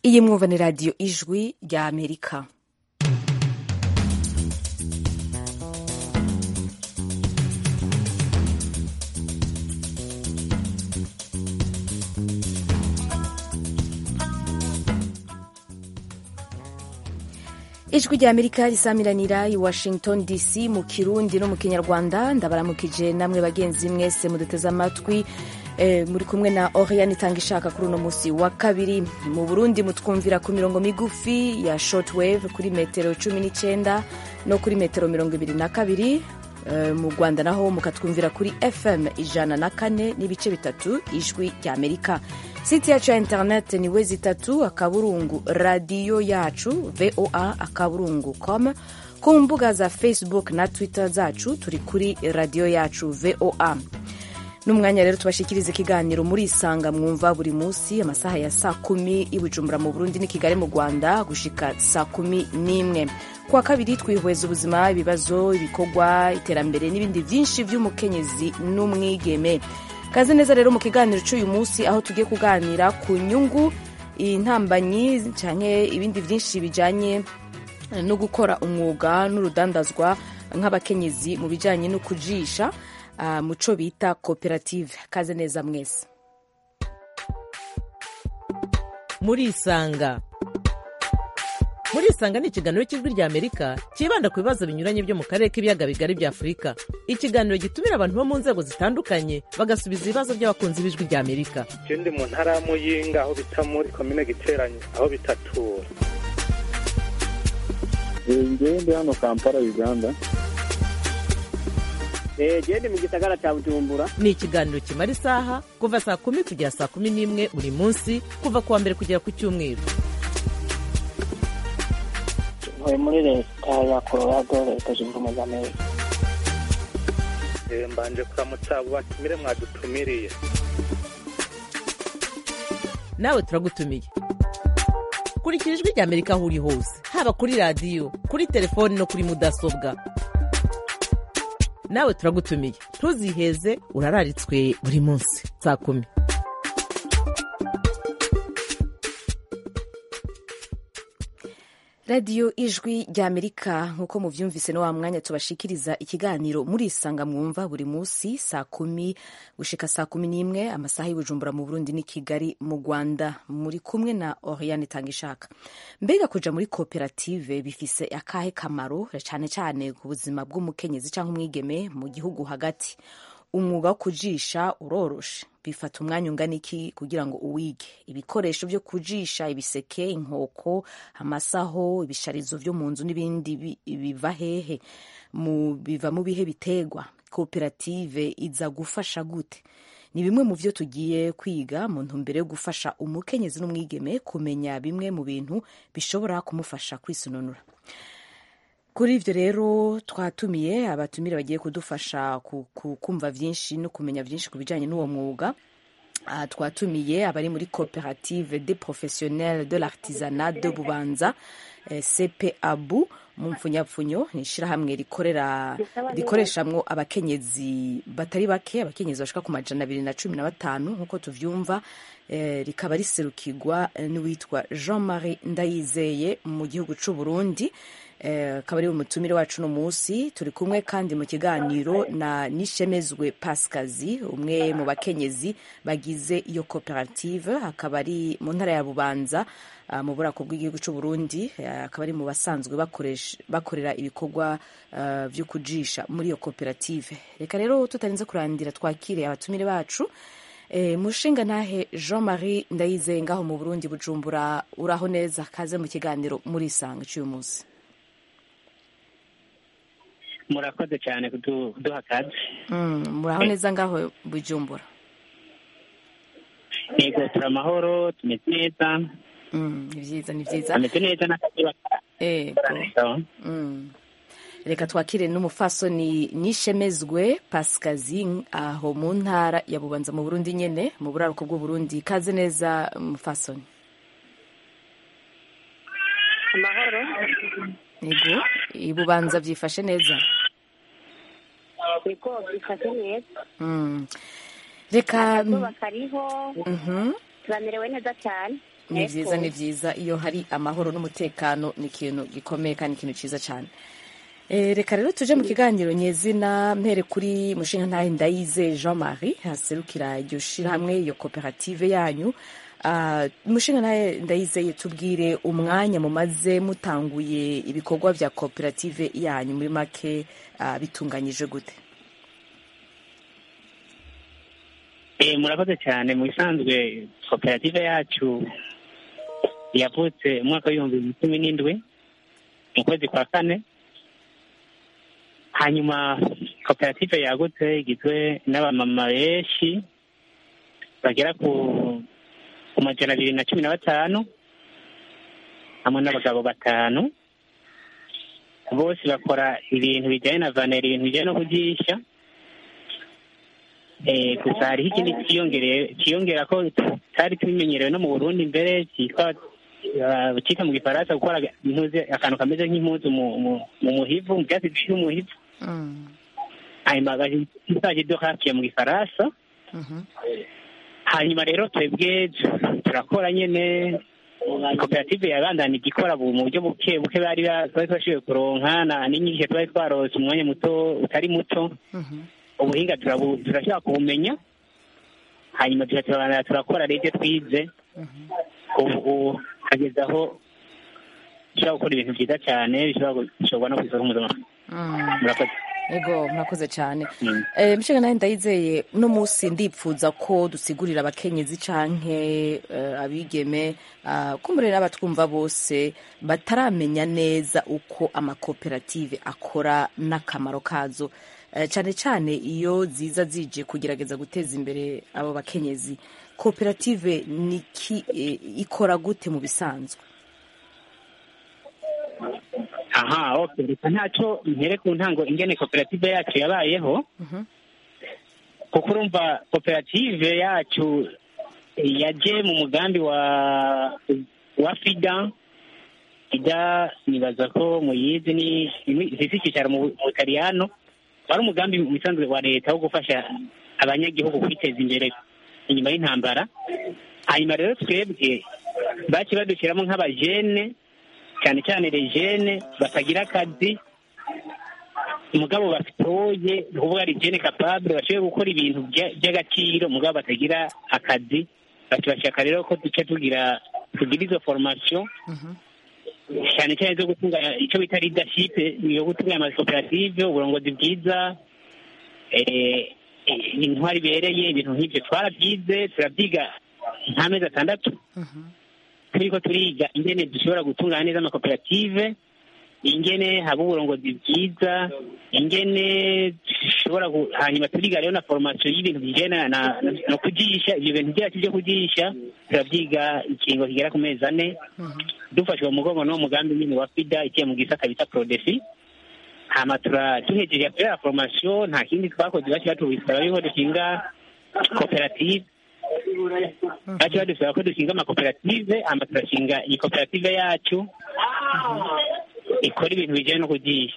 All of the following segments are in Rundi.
iyi mwumva ni radiyo ijwi rya amerika ijwi rya amerika risamiranira i washington dc mu kirundi no mu kinyarwanda ndabaramukije namwe bagenzi mwese muduteze amatwi e, muri kumwe na oriane itanga ishaka kuri uno munsi wa kabiri mu burundi mutwumvira ku mirongo migufi ya shortwave kuri metero cumi n'icyenda no kuri metero mirongo ibiri na kabiri e, mu rwanda naho mukatwumvira kuri fm ijana na kane n'ibice bitatu ijwi rya amerika siti yacu ya interineti ni wezi itatu akaburungu radiyo yacu voa akaburungu com ku mbuga za facebook na twitter zacu turi kuri radiyo yacu voa n'umwanya rero tubashikiriza ikiganiro muri isanga mwumva buri munsi amasaha ya saa kumi i bujumbura mu burundi n'i kigali mu rwanda gushika saa kumi n'imwe kuwa kabiri twihweza ubuzima ibibazo ibikorwa iterambere n'ibindi byinshi by'umukenyezi n'umwigeme kaze neza rero mu kiganiro cy'uyu munsi aho tugiye kuganira ku nyungu intambanyi cyane ibindi byinshi bijyanye no gukora umwuga n'urudandazwa nk'abakenyezi mu bijyanye no kujisha uh, mu cyo bita koperative kaze neza mwese murisanga murisanga ni ikiganiro cy'ijwi rya amerika cyibanda ku bibazo binyuranye byo mu karere k'ibiyaga bigari bya afurika ikiganiro gitumira abantu bo mu nzego zitandukanye bagasubiza ibibazo by'abakunzi b'ijwi rya amerika je ndi mu ntara ya muyinga aho bita muri komine giteranye aho bitatura ngewe ndi hano kampala uganda gende mu gisagara cya bujumbura ni ikiganiro kimara isaha kuva saa kumi kugera saa kumi n'imwe buri munsi kuva ku wa mbere kugera ku cyumweru ntuye muri leta ya colorado leta zunze ubumwe za amerika mbanje kuramutsa abo batumire mwadutumiriye nawe turagutumiye kurikira ijwi rya amerika aho uri hose haba kuri radiyo kuri telefoni no kuri mudasobwa nawe turagutumiye ntuziheze urararitswe buri munsi saa kumi radiyo ijwi rya amerika nk'uko mubyumvise no wa mwanya tubashikiriza ikiganiro murisanga mwumva buri munsi saa kumi gushika saa kumi n'imwe amasaha y'ubujumbura mu burundi n'i kigali mu rwanda muri kumwe na oriane tangishaka mbega kuja muri koperative bifise akahe kamaro cyane cyane ku buzima bw'umukenyezi cyangwa umwigeme mu gihugu hagati umwuga wo kujisha uroroshe bifata umwanya ungana iki kugira ngo uwige ibikoresho byo kujisha ibiseke inkoko amasaho ibisharizo byo mu nzu n'ibindi biva hehe mu biva mu bihe bitegwa koperative iza gufasha gute ni bimwe mu byo tugiye kwiga mu ntumbero yo gufasha umukenyezi n'umwigeme kumenya bimwe mu bintu bishobora kumufasha kwisununura kuri ibyo rero twatumiye abatumire bagiye kudufasha kumva byinshi no kumenya byinshi ku bijyanye n'uwo mwuga twatumiye abari muri koperative de professionnel de l'artisanat de bubanza cpabu mu mpfunyapfunyo ni ishyirahamwe rikorera rikoreshamwo abakenyezi batari bake abakenyezi bashika ku majana abiri na cumi na batanu nk'uko tuvyumva rikaba riserukirwa n'uwitwa jean marie ndayizeye mu gihugu c'u burundi akaba ari umutumire wacu uno munsi turi kumwe kandi mu kiganiro na nishemezwe pasikazi umwe mu bakenyezi bagize iyo koperative akaba ari mu ntara ya bubanza mu burako bw'igihugu cy'u Burundi akaba ari mu basanzwe bakorera ibikorwa byo kujisha muri iyo koperative reka rero tutarinze kurandira twakire abatumire bacu mushinga ntahe jean marie ndayizeye ngaho mu burundi bujumbura uraho neza kaze mu kiganiro muri isanga cy'uyu munsi murakoze cyane kuduha akazi muraho neza ngaho bujumbura yego turi amahoro tumeze neza ni byiza ni byiza tumeze neza n'akazi yego reka twakire n'umufasoni nishemezwe pasikazi aho mu ntara ya bubanza mu burundi nyine mu buraruko bw'uburundi kaze neza umufasoni amahoro yego ibubanza byifashe neza niko bifashe neza Mm. reka akazuba kariho Mhm. turamerewe neza cyane ni vyiza ni vyiza iyo hari amahoro n'umutekano ni ikintu gikomeye kandi ikintu ciza cyane Eh, reka rero tuje mu kiganiro nyezina mpere kuri mushinga ntahe ndayize jean marie haserukira iryo shirahamwe iyo koperative yanyu Ah, mushinga ntahe ndayizeye tubwire umwanya mumaze mutanguye ibikorwa vya koperative yanyu muri make ah, bitunganyije gute Eh, murakoze cyane mu bisanzwe koperative yacu yavutse umwaka w'ibihumbi bibiri na cumi n'indwi mu kwezi kwa kane hanyuma koperative yagutse igizwe n'abamama benshi bagera ku ku majana abiri na cumi na batanu hamwe n'abagabo batanu bose bakora ibintu bijyanye na vaneri ibintu bijyanye no kugisha Eh, gusa hariho ikindi cyiyongereye cyiyongera ko tutari tubimenyerewe no mu burundi mbere cyitwa ah, cyitwa mu gifaransa gukora impuzu akantu kameze nk'impuzu mu mu- mu muhivu mu byatsi biri mu muhivu hanyuma bazaje do hafi mu gifaransa hanyuma rero twebwe turakora nyene koperative yabandanije ikora bu- mu buryo buke buke bari ba- twari twashoboye kuronka na n'inyigisho twari twarose umwanya muto utari muto ubuhinga turabu- turashobora kubumenya hanyuma tuca turabandanya turakora rero ibyo twize ubu hageze aho dushobora gukora ibintu byiza cyane bishobora gushorwa no ku isoko mpuzamahanga murakoze ego murakoze cyane Mm. Eh, mushinga nawe ndayizeye uno munsi ndipfuza ko dusigurira abakenyezi canke eh, abigeme ah, kumbure n'abatwumva bose bataramenya neza uko amakoperative akora n'akamaro kazo Eh, cane cane iyo ziza zije kugerageza guteza imbere abo bakenyezi koperative niki eh, ikora gute mu bisanzwe aha okay reka ntacyo mpere ku ntango ingene koperative yacu yabayeho kuko urumva koperative yacu yaje mu mugambi wa wa fida fida nibaza ko muyizi ni ifise icyicaro mu butaliyano wari umugambi mu bisanzwe wa leta wo gufasha abanyagihugu kwiteza imbere inyuma y'intambara hanyuma rero twebwe baci badushyiramo nk'abajene cyane cyane rejene batagira akazi mugabo batoye ni ukuvuga rejene kapabure bashoboye gukora ibintu bya- by'agaciro mugabo batagira akazi batubashaka rero ko duce tugira tugira izo formation cyane cyane zo gutunganya icyo bita leadership yo gutunganya amakoperative uburongozi bwiza eh, intwari ibereye ibintu nk'ibyo twarabyize turabyiga nk'amezi atandatu turiko turiga ingene dushobora gutunganya neza amakoperative ingene haba uburongozi bwiza ingene dushobora gu- hanyuma turiga rero na formation y'ibintu bijyana na, na, no kugisha ibyo bintu byacu byo kugisha turabyiga ikingo kigera ku mezi ane dufashwe mu mugongo n'uwo mugambi nyine wa fida ikiye mu gisata bita prodesi hama tura duhejeje ya formation nta kindi twakoze baci batubisaba yuko dushinga koperative baci badusaba ko dushinga amakoperative hama turashinga iyi koperative yacu ikora ibintu bijyanye no kugisha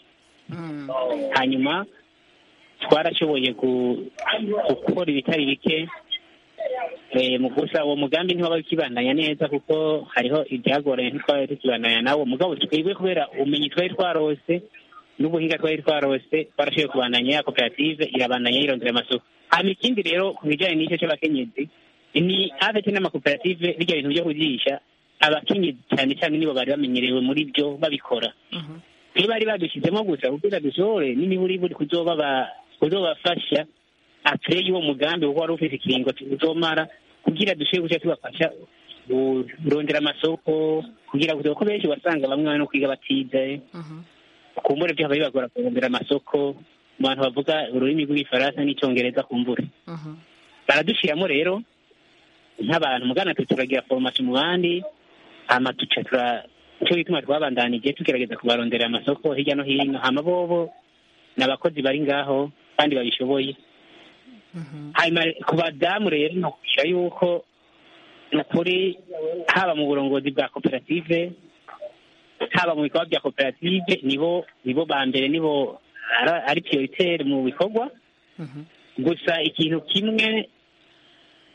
hanyuma twarashoboye gu- gukora ibitari bike Eh, mu gusa uwo mugambi ntiwaba ukibandanya neza kuko hariho ibyagoranye ntitwari tukibandanya nawo mugabo twebwe kubera ubumenyi twari twarose n'ubuhinga twari twarose twarashoboye kubandanya ya koperative irabandanya yirondera amasoko hanyuma ikindi rero ku bijyanye n'icyo cy'abakenyezi ni havete n'amakoperative bijya bintu byo kugisha abakenyezi cyane cyane nibo bari bamenyerewe muri byo babikora iyo bari badushyizemo gusa kugira dushobore n'imiburiburi kuzobaba kuzobafasha apure y'uwo mugambi kuko wari ufite ikiringo uzomara kugira dushobore guca tubafasha kurondera amasoko kugira ngo kuko benshi wasanga bamwe bari no kwiga batize kumbure byaba bibagora kurondera amasoko mu bantu bavuga ururimi rw'igifaransa n'icyongereza kumbure baradushyiramo rero nk'abantu mugana twe turagira foromasi mu bandi hama tuca tura icyo bituma twabandanije tugerageza kubarondera amasoko hirya no hino hama bobo ni abakozi bari ngaho kandi babishoboye hanyuma ku badamu rero ni ukubwira yuko ni ukuri haba mu burongozi bwa koperative haba mu bikorwa bya koperative nibo nibo ba mbere nibo ari prioritaire mu bikorwa gusa ikintu kimwe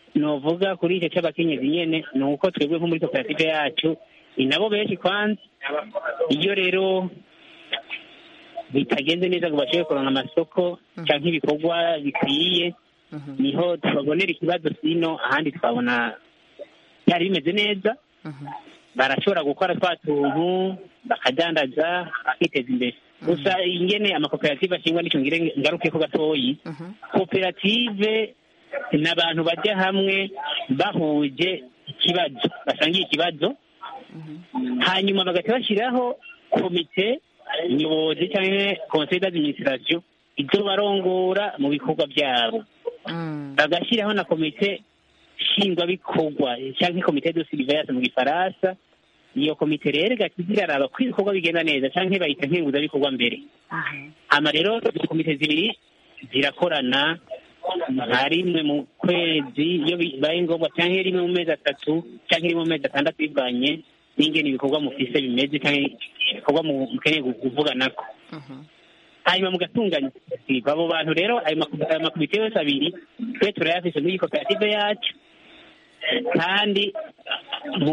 novuga kuri icyo cy'abakenyezi nyene ni uko twebwe nko muri koperative yacu ni nabo benshi kwanza iyo rero bitagenze neza ngo bashobore kuronka amasoko cyangwa ibikorwa bikwiye niho tubabonera ikibazo sino ahandi twabona byari bimeze neza barashobora gukora twa tuntu bakadandaza bakiteza imbere gusa ingene amakoperative ashingwa nicyo ngire ngaruke ko gatoyi koperative ni abantu bajya hamwe bahuje ikibazo basangiye ikibazo hanyuma bagahita bashyiraho komite nyobozi cyangwa conseil d'administration ibyo barongora mu bikorwa byabo bagashyiraho na komite nshingwabikorwa cyangwa komite de surveillance mu gifaransa iyo komite rero igahita iraraba ko ibikorwa bigenda neza cyangwa bayita nkenguzabikorwa mbere hama rero izo komite zibiri zirakorana nka rimwe mu kwezi iyo bibaye ngombwa cyangwa rimwe mu mezi atatu cyangwa rimwe mu mezi atandatu bivanye n'ingene ibikorwa mufise bimeze cyangwa ibikorwa mukeneye kuvuganako hanyuma mugatunganya koperative abo bantu rero ayo makomite yose abiri twe turayafise muri iyi koperative yacu kandi mu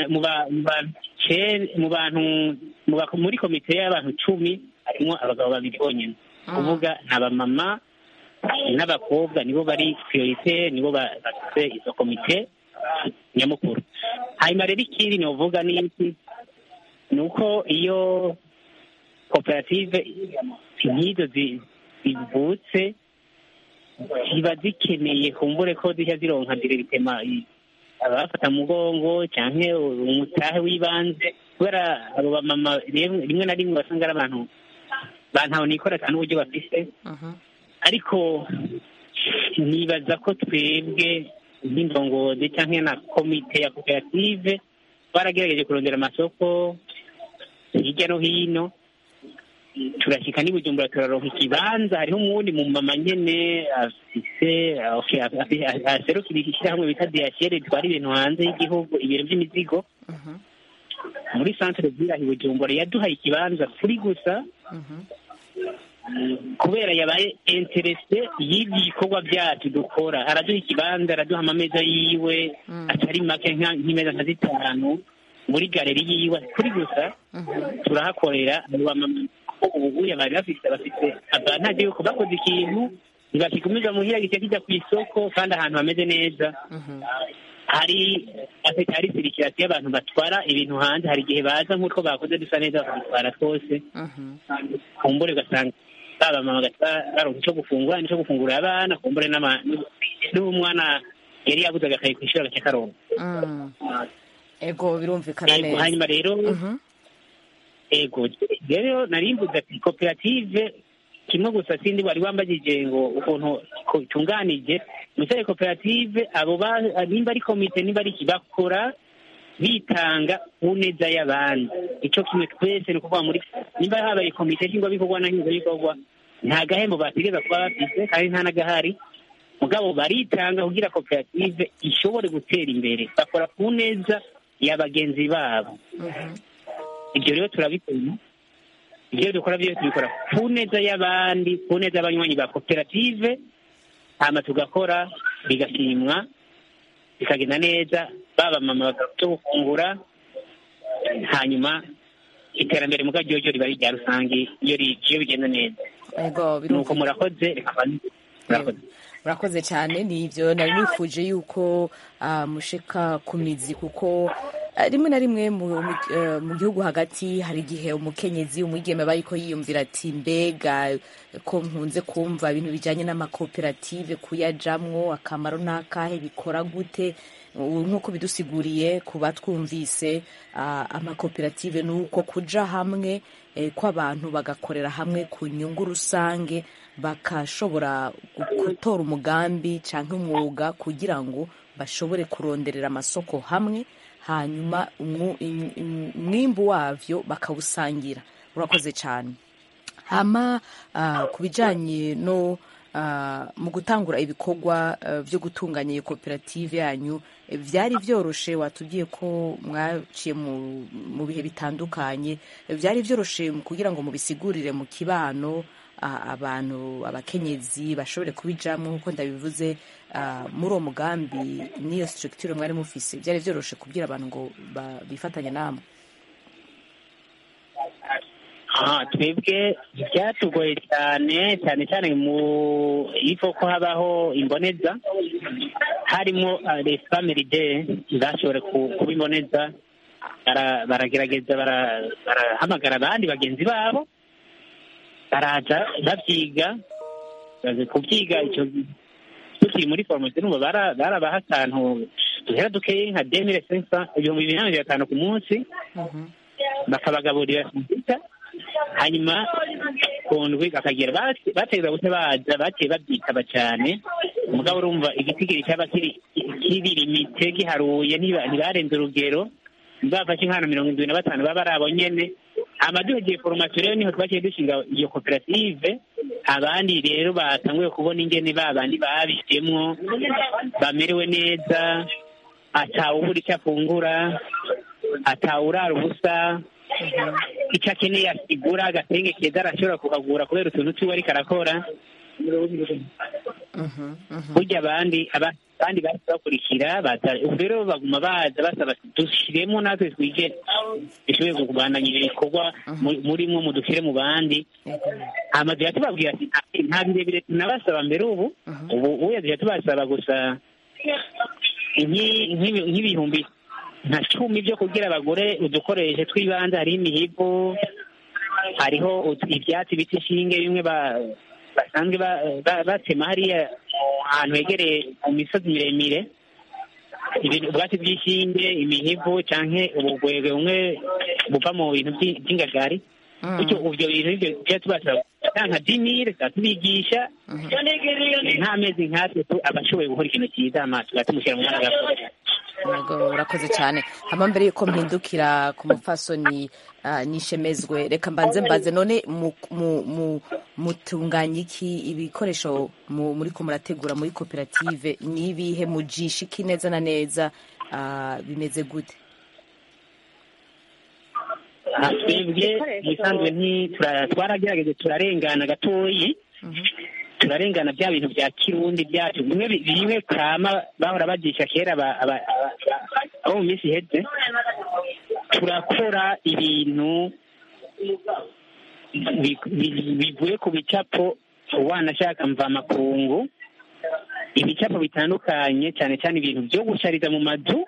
bantu muri komite y'abantu cumi harimo abagabo babiri bonyine kuvuga ni abamama n'abakobwa nibo bari priorite nibo bafite izo komite nyamukuru hanyuma rero ikindi novuga ni iki ni uko iyo koperative nk'izo zivutse ziba zikeneye kumbure ko zijya zironka diregitema abafata mu mugongo cyangwa umutahe w'ibanze kubera abo bamama rimwe na rimwe basanga ari abantu bantawe nikora cyane uburyo bafise ariko nibaza ko twebwe nk'indongozi cyangwa na komite ya koperative baragerageje kurondera amasoko hirya no hino turashyika n'ibujumbura turaronka ikibanza hariho umuwundi mu mama nyene afise aserukira ishyirahamwe bita diyashere ritwara ibintu hanze y'igihugu ibiro by'imizigo muri centre ville aho ibujumbura yaduhaye ikibanza kuri gusa kubera yabaye interese y'ibyo bikorwa byacu dukora araduha ikibanza araduha amameza yiwe atari make nk'imeza nka zitanu muri galeri yiwe kuri gusa turahakorera ubuguye bari bafite bafite avantage yuko bakoze ikintu ntibakigumiza muhira gihita kijya ku isoko kandi ahantu hameze neza hari afite hari sirikirasi y'abantu batwara ibintu hanze hari igihe baza nk'utwo bakoze dusa neza bakadutwara twose kumbure ugasanga baba mama baronka icyo gufungura n'icyo gufungurira abana kumbure n'umwana yari yabuze agakayi ku ishuri agace karonka ego birumvikana neza hanyuma rero ego rero nari mvuze ati koperative kimwe gusa sindi wari wambagije ngo ukuntu itunganije musore koperative abo nimba ari komite nimba ari iki bakora bitanga ku neza y'abandi icyo kimwe twese ni ukuvuga muri nimba habaye komite nshingwabikorwa na nshingwabikorwa nta gahembo bategereza kuba bafite kandi nta n'agahari mugabo baritanga kugira koperative ishobore gutera imbere bakora ku neza ya bagenzi babo ibyo rero turabikora ibyo dukora byose tubikora ku neza y'abandi ku neza y'abanywanyi ba koperative hama tugakora bigashimwa bikagenda neza baba mama bakabasha gufungura hanyuma iterambere mu ryo riba ari irya rusange iyo bigenda neza nuko murakoze reka murakoze murakoze cyane ni ibyo nari nifuje yuko mushika ku mizi kuko rimwe na rimwe mu gihugu hagati hari igihe umukenyezi umwigeme aba ariko yiyumvira ati mbega ko nkunze kumva ibintu bijyanye n'amakoperative kuyajamwo akamaro n'akahe bikora gute nk'uko bidusiguriye ku batwumvise amakoperative ni uko kuja hamwe kw'abantu bagakorera hamwe ku nyungu rusange bakashobora gutora umugambi cyangwa umwuga kugira ngo bashobore kuronderera amasoko hamwe hanyuma umwimbu wabyo bakawusangira urakoze cyane hama ku bijyanye no mu gutangura ibikorwa byo gutunganya iyo koperative yanyu byari byoroshe watubwiye ko mwaciye mu bihe bitandukanye byari byoroshe kugira ngo mubisigurire mu kibano ah, abantu abakenyezi bashobore kubijamwo nk'uko ndabivuze ah, muri uwo mugambi n'iyo structure mwari mufise byari vyoroshe kubwira abantu ngo ba- bifatanye namwe aha twebwe byatugoye cyane cyane cyane mu ifo ko habaho imboneza harimo les family day bashobora ku- kuba imboneza bara- baragerageza bara- barahamagara abandi bagenzi babo baraza babyiga bazi kubyiga icyo tukiri muri foromasi numva bara- barabaha akantu duhera dukeye nka demire sensa ibihumbi bibiri na mirongo itanu ku munsi bakabagaburira kompiyuta hanyuma ku ndwi bakagera bate- bategereza gute baza baciye babyitaba cyane umugabo urumva igitigiri cyaba kiri kiri limite giharuye ntiba- ntibarenze urugero bafashe nk'ahantu mirongo indwi na batanu baba ari abo nyene amaduhegeye foromasiyo rero niho twaciye dushinga iyo koperative abandi rero batanguye kubona ingene ba bandi babishemwo bamerewe neza atawubura icyo afungura atawurara ubusa icyo akeneye asigura agatenge keza arashobora kukagura kubera utuntu twiwe ariko arakora burya abandi aba- abandi bahise bakurikira baza ubu rero baguma baza basaba dushyiremo natwe twige dushoboye kubandanya ibikorwa mu- murimwo mudushyire mu bandi amazu yatubabwira ati "Nta- nta birebire tunabasaba mbere ubu ubu ubu yagiye tubasaba gusa nk'i- nk'ibi- nk'ibihumbi nka cumi byo kugira abagore udukoreshe tw'ibanze hariho imihigo hariho ut- ibyatsi bita inshinge bimwe ba- basanzwe ba- ba- batema hariya ahantu hegereye mu misozi miremire ibintu ubwatsi bw'inshinge imihigo canke ubugwegwe bumwe buva mu bintu by'i- by'ingagari bityo ibyo bintu nibyo tujya tubasaba nka dimire tubigisha nk'amezi nkatatu abashoboye gukora ikintu cyiza amaso tumushyira mu mwanya agakora Yego, urakoze cyane hama mbere yuko mpindukira ku mupfasoni ah, nishemezwe reka mbanze mbaze none mu- mu- mu- mutunganya iki ibikoresho mu- muriko murategura muri koperative n'ibihe mujisha iki neza na neza ah, bimeze gute Ah, twebwe ibisanzwe nti- tura- twaragerageje turarengana gatoyi turarengana bya bintu bya kirundi byacu bimwe bi- bimwe kama bahora bagisha kera aba- aba- aba- abo mu minsi iheze turakora ibintu bi- bi- bivuye ku bicapo wanashaka mvamakungu ibicapo bitandukanye cyane cyane ibintu byo gushariza mu mazu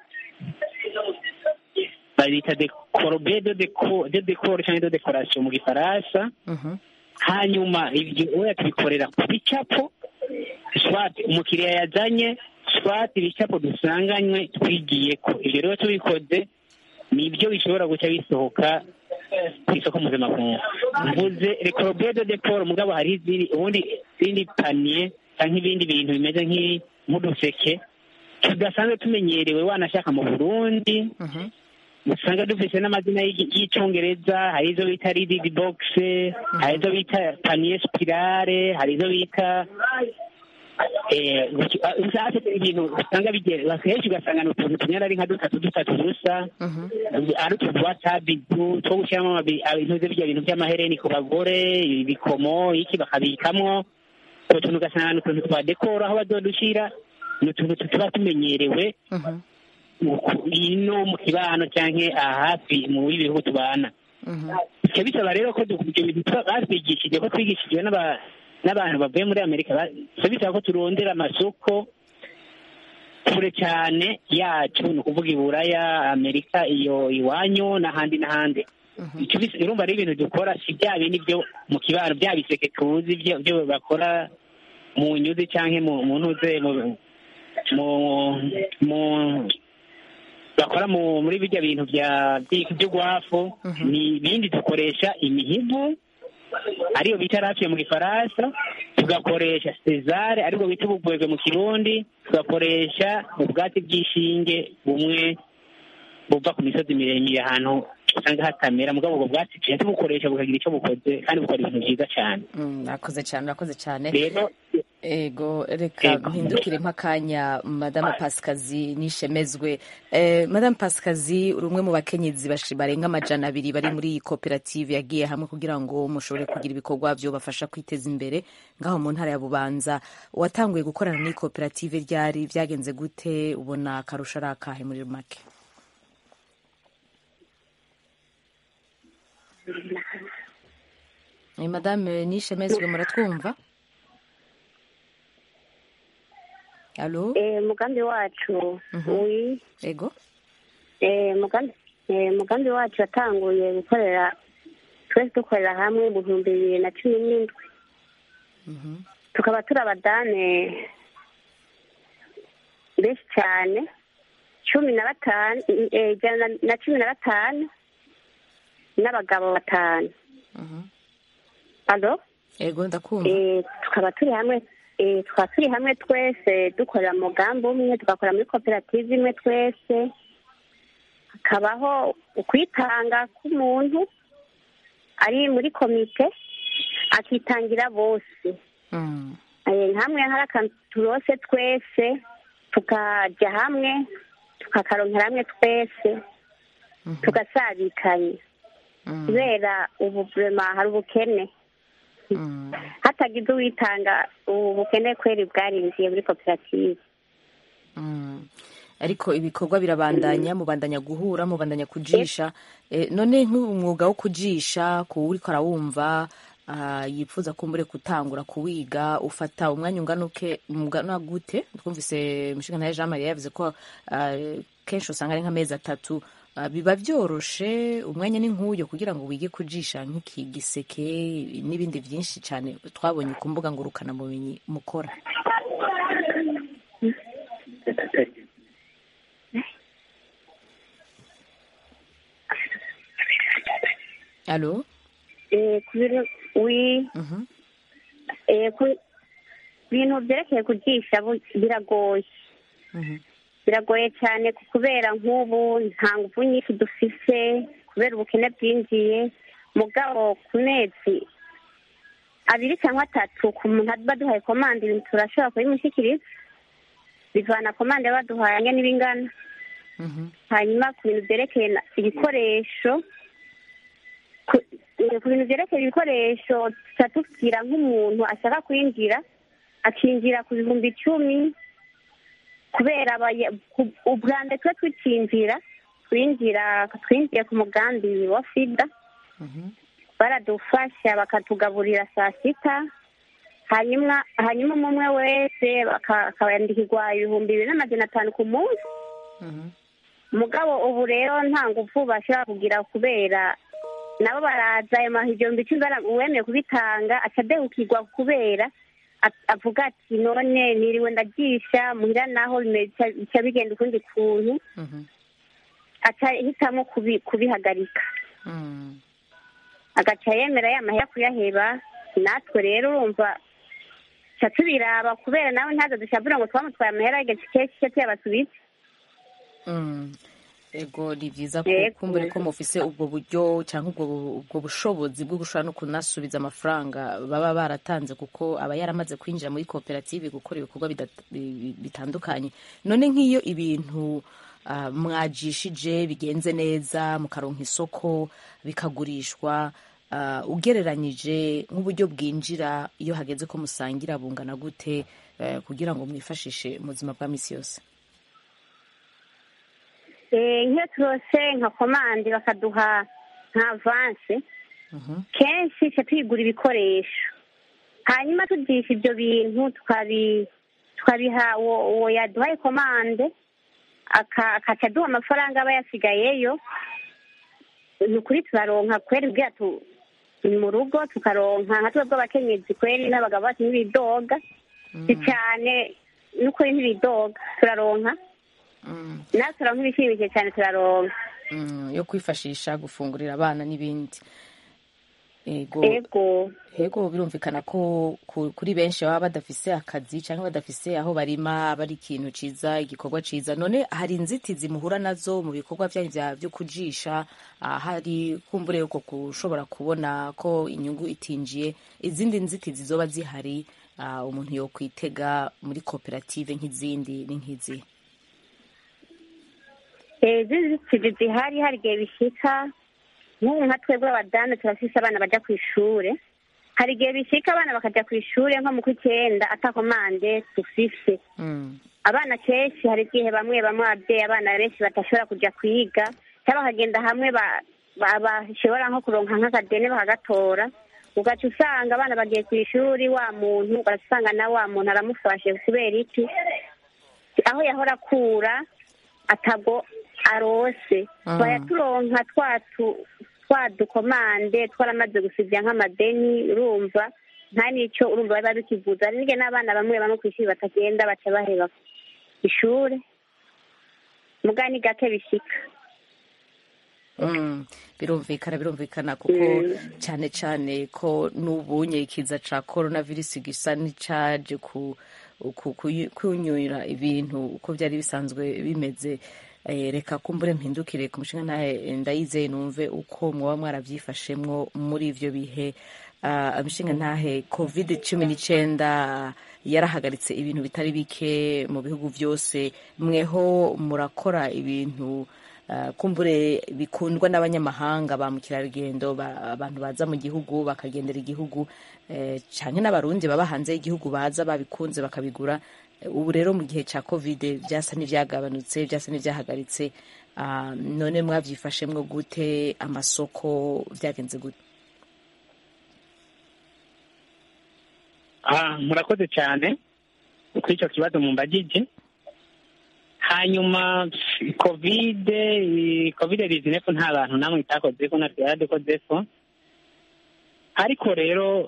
babita dekorobe de deko de dekoro cyangwa de dekorasiyo mu gifaransa hanyuma ibyo oya tubikorera ku bicapo swati umukiriya yazanye swati ibicapo dusanganywe twigiye ko ibyo rero tubikoze ni ibyo bishobora guca bisohoka ku isoko mpuzamakungu mvuze rekorobe de dekoro mugabo hari izindi ubundi izindi paniye cyangwa ibindi bintu bimeze nk'i- nk'uduseke tudasanzwe tumenyerewe wanashaka mu burundi usanga dufite n'amazina y'igi- y'icyongereza hari izo bita rididi bogisi hari izo bita paniye spirale hari izo bita eh, guki- ah, usanga ibintu usanga bigera henshi ugasanga ni utuntu tunyara ari nka dutatu dutatu dusa ari utuntu twa tabidu two gushyiramo amabi- ah, intuze bijya bintu by'amahereni ku bagore ibikomo iki bakabikamwo utwo tuntu ugasanga ni utuntu twa dekoro aho bazodushyira ni utuntu tuba tumenyerewe mu- ino mu kibano cyangwa aha hafi mu bihugu tubana bikaba bisaba rero ko du- ibyo bintu tuba- batwigishije ko twigishijwe n'aba- n'abantu bavuye muri amerika ba- bikaba bisaba ko turondera amasoko kure cyane yacu ni ukuvuga i buraya amerika iyo iwanyu n'ahandi n'ahandi Icyo bis- urumva rero ibintu dukora si bya bindi byo mu kibano bya biseke tuzi byo byo bakora mu nyuzi cyangwa mu mu ntuze mu mu mu bakora mu muri bijya bintu bya by- by'ugwafu ni ibindi dukoresha imihigo ariyo bita rafiye mu gifaransa tugakoresha sezare aribwo bita ubugwegwe mu kirundi tugakoresha ubwatsi bw'ishinge bumwe buva ku misozi miremire ahantu usanga hatamera mugabo ubwo bwatsi tujya tubukoresha bukagira icyo bukoze kandi bukora ibintu byiza cyane Mm, urakoze cyane urakoze cyane rero ego reka mpindukire mpakanya madame pasikazi nishemezwe eh, madame pasikazi uri umwe mu bakenyezi bashi- barenga amajana abiri bari muri iyi koperative yagiye hamwe kugira ngo mushobore kugira ibikorwa byo bafasha kwiteza imbere ngaho mu ntara ya bubanza watanguye gukorana n'iyi koperative ryari byagenze gute ubona akarusho ari akahe muri make Eh, madame nishemezwe muratwumva alo Eh, umugambi wacu wi ego eh, umugambi eh, umugambi wacu watanguye gukorera twese dukorera hamwe mu bihumbi bibiri na cumi n'indwi tukaba turi abadame benshi cyane cumi na batanu eh, ijana na- na cumi na batanu n'abagabo batanu alo ego ndakumva Eh, tukaba turi hamwe eh, tukaba turi hamwe twese dukorera mu mugambi umwe tugakora muri koperative imwe twese hakabaho ukwitanga k'umuntu ari muri komite akitangira bose Mm, Eh, hamwe hari akantu turose twese tukajya hamwe tukakaronkera hamwe twese tugasabikanya mm, kubera ubu vrema hari ubukene mm. hatagize uwitanga ubu bukene kweri bwarinjiye muri koperative Mm. ariko ibikorwa birabandanya mubandanya guhura mubandanya kujisha Eh, none nk'umwuga wo kujisha kuwuriko arawumva ah, yifuza kumbure gutangura kuwiga ufata umwanya ungana uke ungana gute twumvise mushinga Jean Marie yavuze ko ah, kenshi usanga ari nk'amezi atatu Ah, biba byoroshe umwanya ni nk'uyo kugira ngo wige kujisha nk'iki giseke n'ibindi byinshi cyane twabonye ku mbuga ngurukanabumenyi mukora alo Eh, ku bintu wi Mhm. eh, ku bintu byerekeye kujisha bu- biragoye Mhm. biragoye cyane kubera nk'ubu nta ngufu nyinshi dufise kubera ubukene bwinjiye mugabo ku mezi abiri cyangwa atatu ku muntu baduhaye komande ibintu turashobora kubimushyikiriza bivana komande baduhaye angana n'ibingana Mhm. hanyuma ku bintu byerekeye na- ibikoresho ku eh, ku bintu byerekeye ibikoresho tuca tubwira nk'umuntu ashaka kwinjira akinjira ku bihumbi icumi kubera abaya- ku- ubwa mbere twe tukinjira twinjira twinjiye ku mugambi wa fida Mhm. baradufasha bakatugaburira saa sita hanyuma hanyuma umwe umwe wese baka- akayandikirwa ibihumbi bibiri n'amajana atanu ku munsi Mhm. mugabo ubu rero nta ngufu bashobora kugira kubera nabo baraza ayo mahu igihumbi icumi bara- uwemeye kubitanga acadehukirwa kubera a- avuga ati none niriwe ndagisha muhira naho bimeze- bica bigenda ukundi kuntu Mhm. aca hitamo kubi- kubihagarika Mm. agaca yemera ya mahera kuyaheba natwe rero urumva ca tubiraba kubera nawe ntazo dushabura ngo twamutwaye amahera y'agace kenshi tuyabasubize Mm. ego ni byiza ko Yego. kumbure ko mufise ubwo buryo cyangwa ubwo ubwo bushobozi bwo gushobora no kunasubiza amafaranga baba baratanze kuko aba yaramaze kwinjira muri koperative gukora ibikorwa bidata- bi- bi- bitandukanye none nk'iyo ibintu ah, mwajishije bigenze neza mukaronka isoko bikagurishwa ah, ugereranyije nk'uburyo bwinjira iyo hageze ko musangira bungana gute eh, kugira ngo mwifashishe mu buzima bwa misi yose Eh, nk'iyo turose nka komande bakaduha nka avanse Mhm. kenshi ca tuyigura ibikoresho hanyuma tugisha ibyo bintu tukabi tukabiha uwo uwo yaduhaye komande aka- akaca aduha amafaranga aba yasigayeyo ni ukuri turaronka kweri ubwira tu ni mu rugo tukaronka nka twebwe abakenyezi kweri n'abagabo bacu ntibidoga si cyane n'ukuri ntibidoga turaronka Mm. natwe turaronka ibishimishije cyane turaronka Mm, yo kwifashisha gufungurira abana n'ibindi ego ego ego birumvikana ko ku- kuri benshi baba badafise akazi cyangwa badafise aho barima aba ari ikintu ciza igikorwa ciza none hari inzitizi muhura nazo mu bikorwa byanyu vya byo kujisha ah, hari kumbure uko kushobora kubona ko inyungu itinjiye izindi nzitizi zoba zihari ah, umuntu yo kwitega muri koperative nk'izindi ni nk'izi zizitizi zihari hari igihe bishika nk'ubu nka twebwe abadamu turafise abana baja ku ishure hari igihe bishika abana bakaja ku ishure nko mu kw'icyenda atakomande dufise Mm. abana kenshi hari igihe bamwe bamwe ababyeyi abana benshi badashobora kuja kwiga cyangwa bakagenda hamwe ba- ba- bashobora nko kuronka nk'akadeni bakagatora ugaca usanga abana bagiye ku ishuri wa muntu ugaca usanga na wa muntu aramufashe kubera iki aho yahora akura atago arose Mhm. bayaturonka twatu twa dukomande twaramaze gusibya nk'amadeni urumva nta n'icyo urumva biba bikivuza hari n'igihe n'abana bamwe bamwe ku ishuri batagenda baca baheba ishure muga ni gake bishika Mm, birumvikana birumvikana kuko cyane cyane ko n'ubunye ikiza ca coronavirus gisa n'icaje ku ku- ku- kunyura ibintu uko byari bisanzwe bimeze Eh, reka kumbure mpindukire ku mushinga ntahe ndayizeye numve uko mwaba mwarabyifashemwo muri ivyo bihe Ah, imishinga ntahe covid cumi n'icyenda yarahagaritse ibintu bitari bike mu bihugu byose mweho murakora ibintu ah, kumbure bikundwa n'abanyamahanga ba mukerarugendo ba- abantu baza mu gihugu bakagendera igihugu eh, canke n'abarundi baba hanze y'igihugu baza babikunze bakabigura Eh, ubu rero mu gihe cya covid byasa n'ibyagabanutse byasa n'ibyahagaritse Ah, none mwabyifashemwo gute amasoko byagenze gute Ah, murakoze cyane kuri icyo kibazo mumbagije hanyuma kovide kovide rizinefu nta bantu namwe itakozeko natwe yaradukozeko ariko rero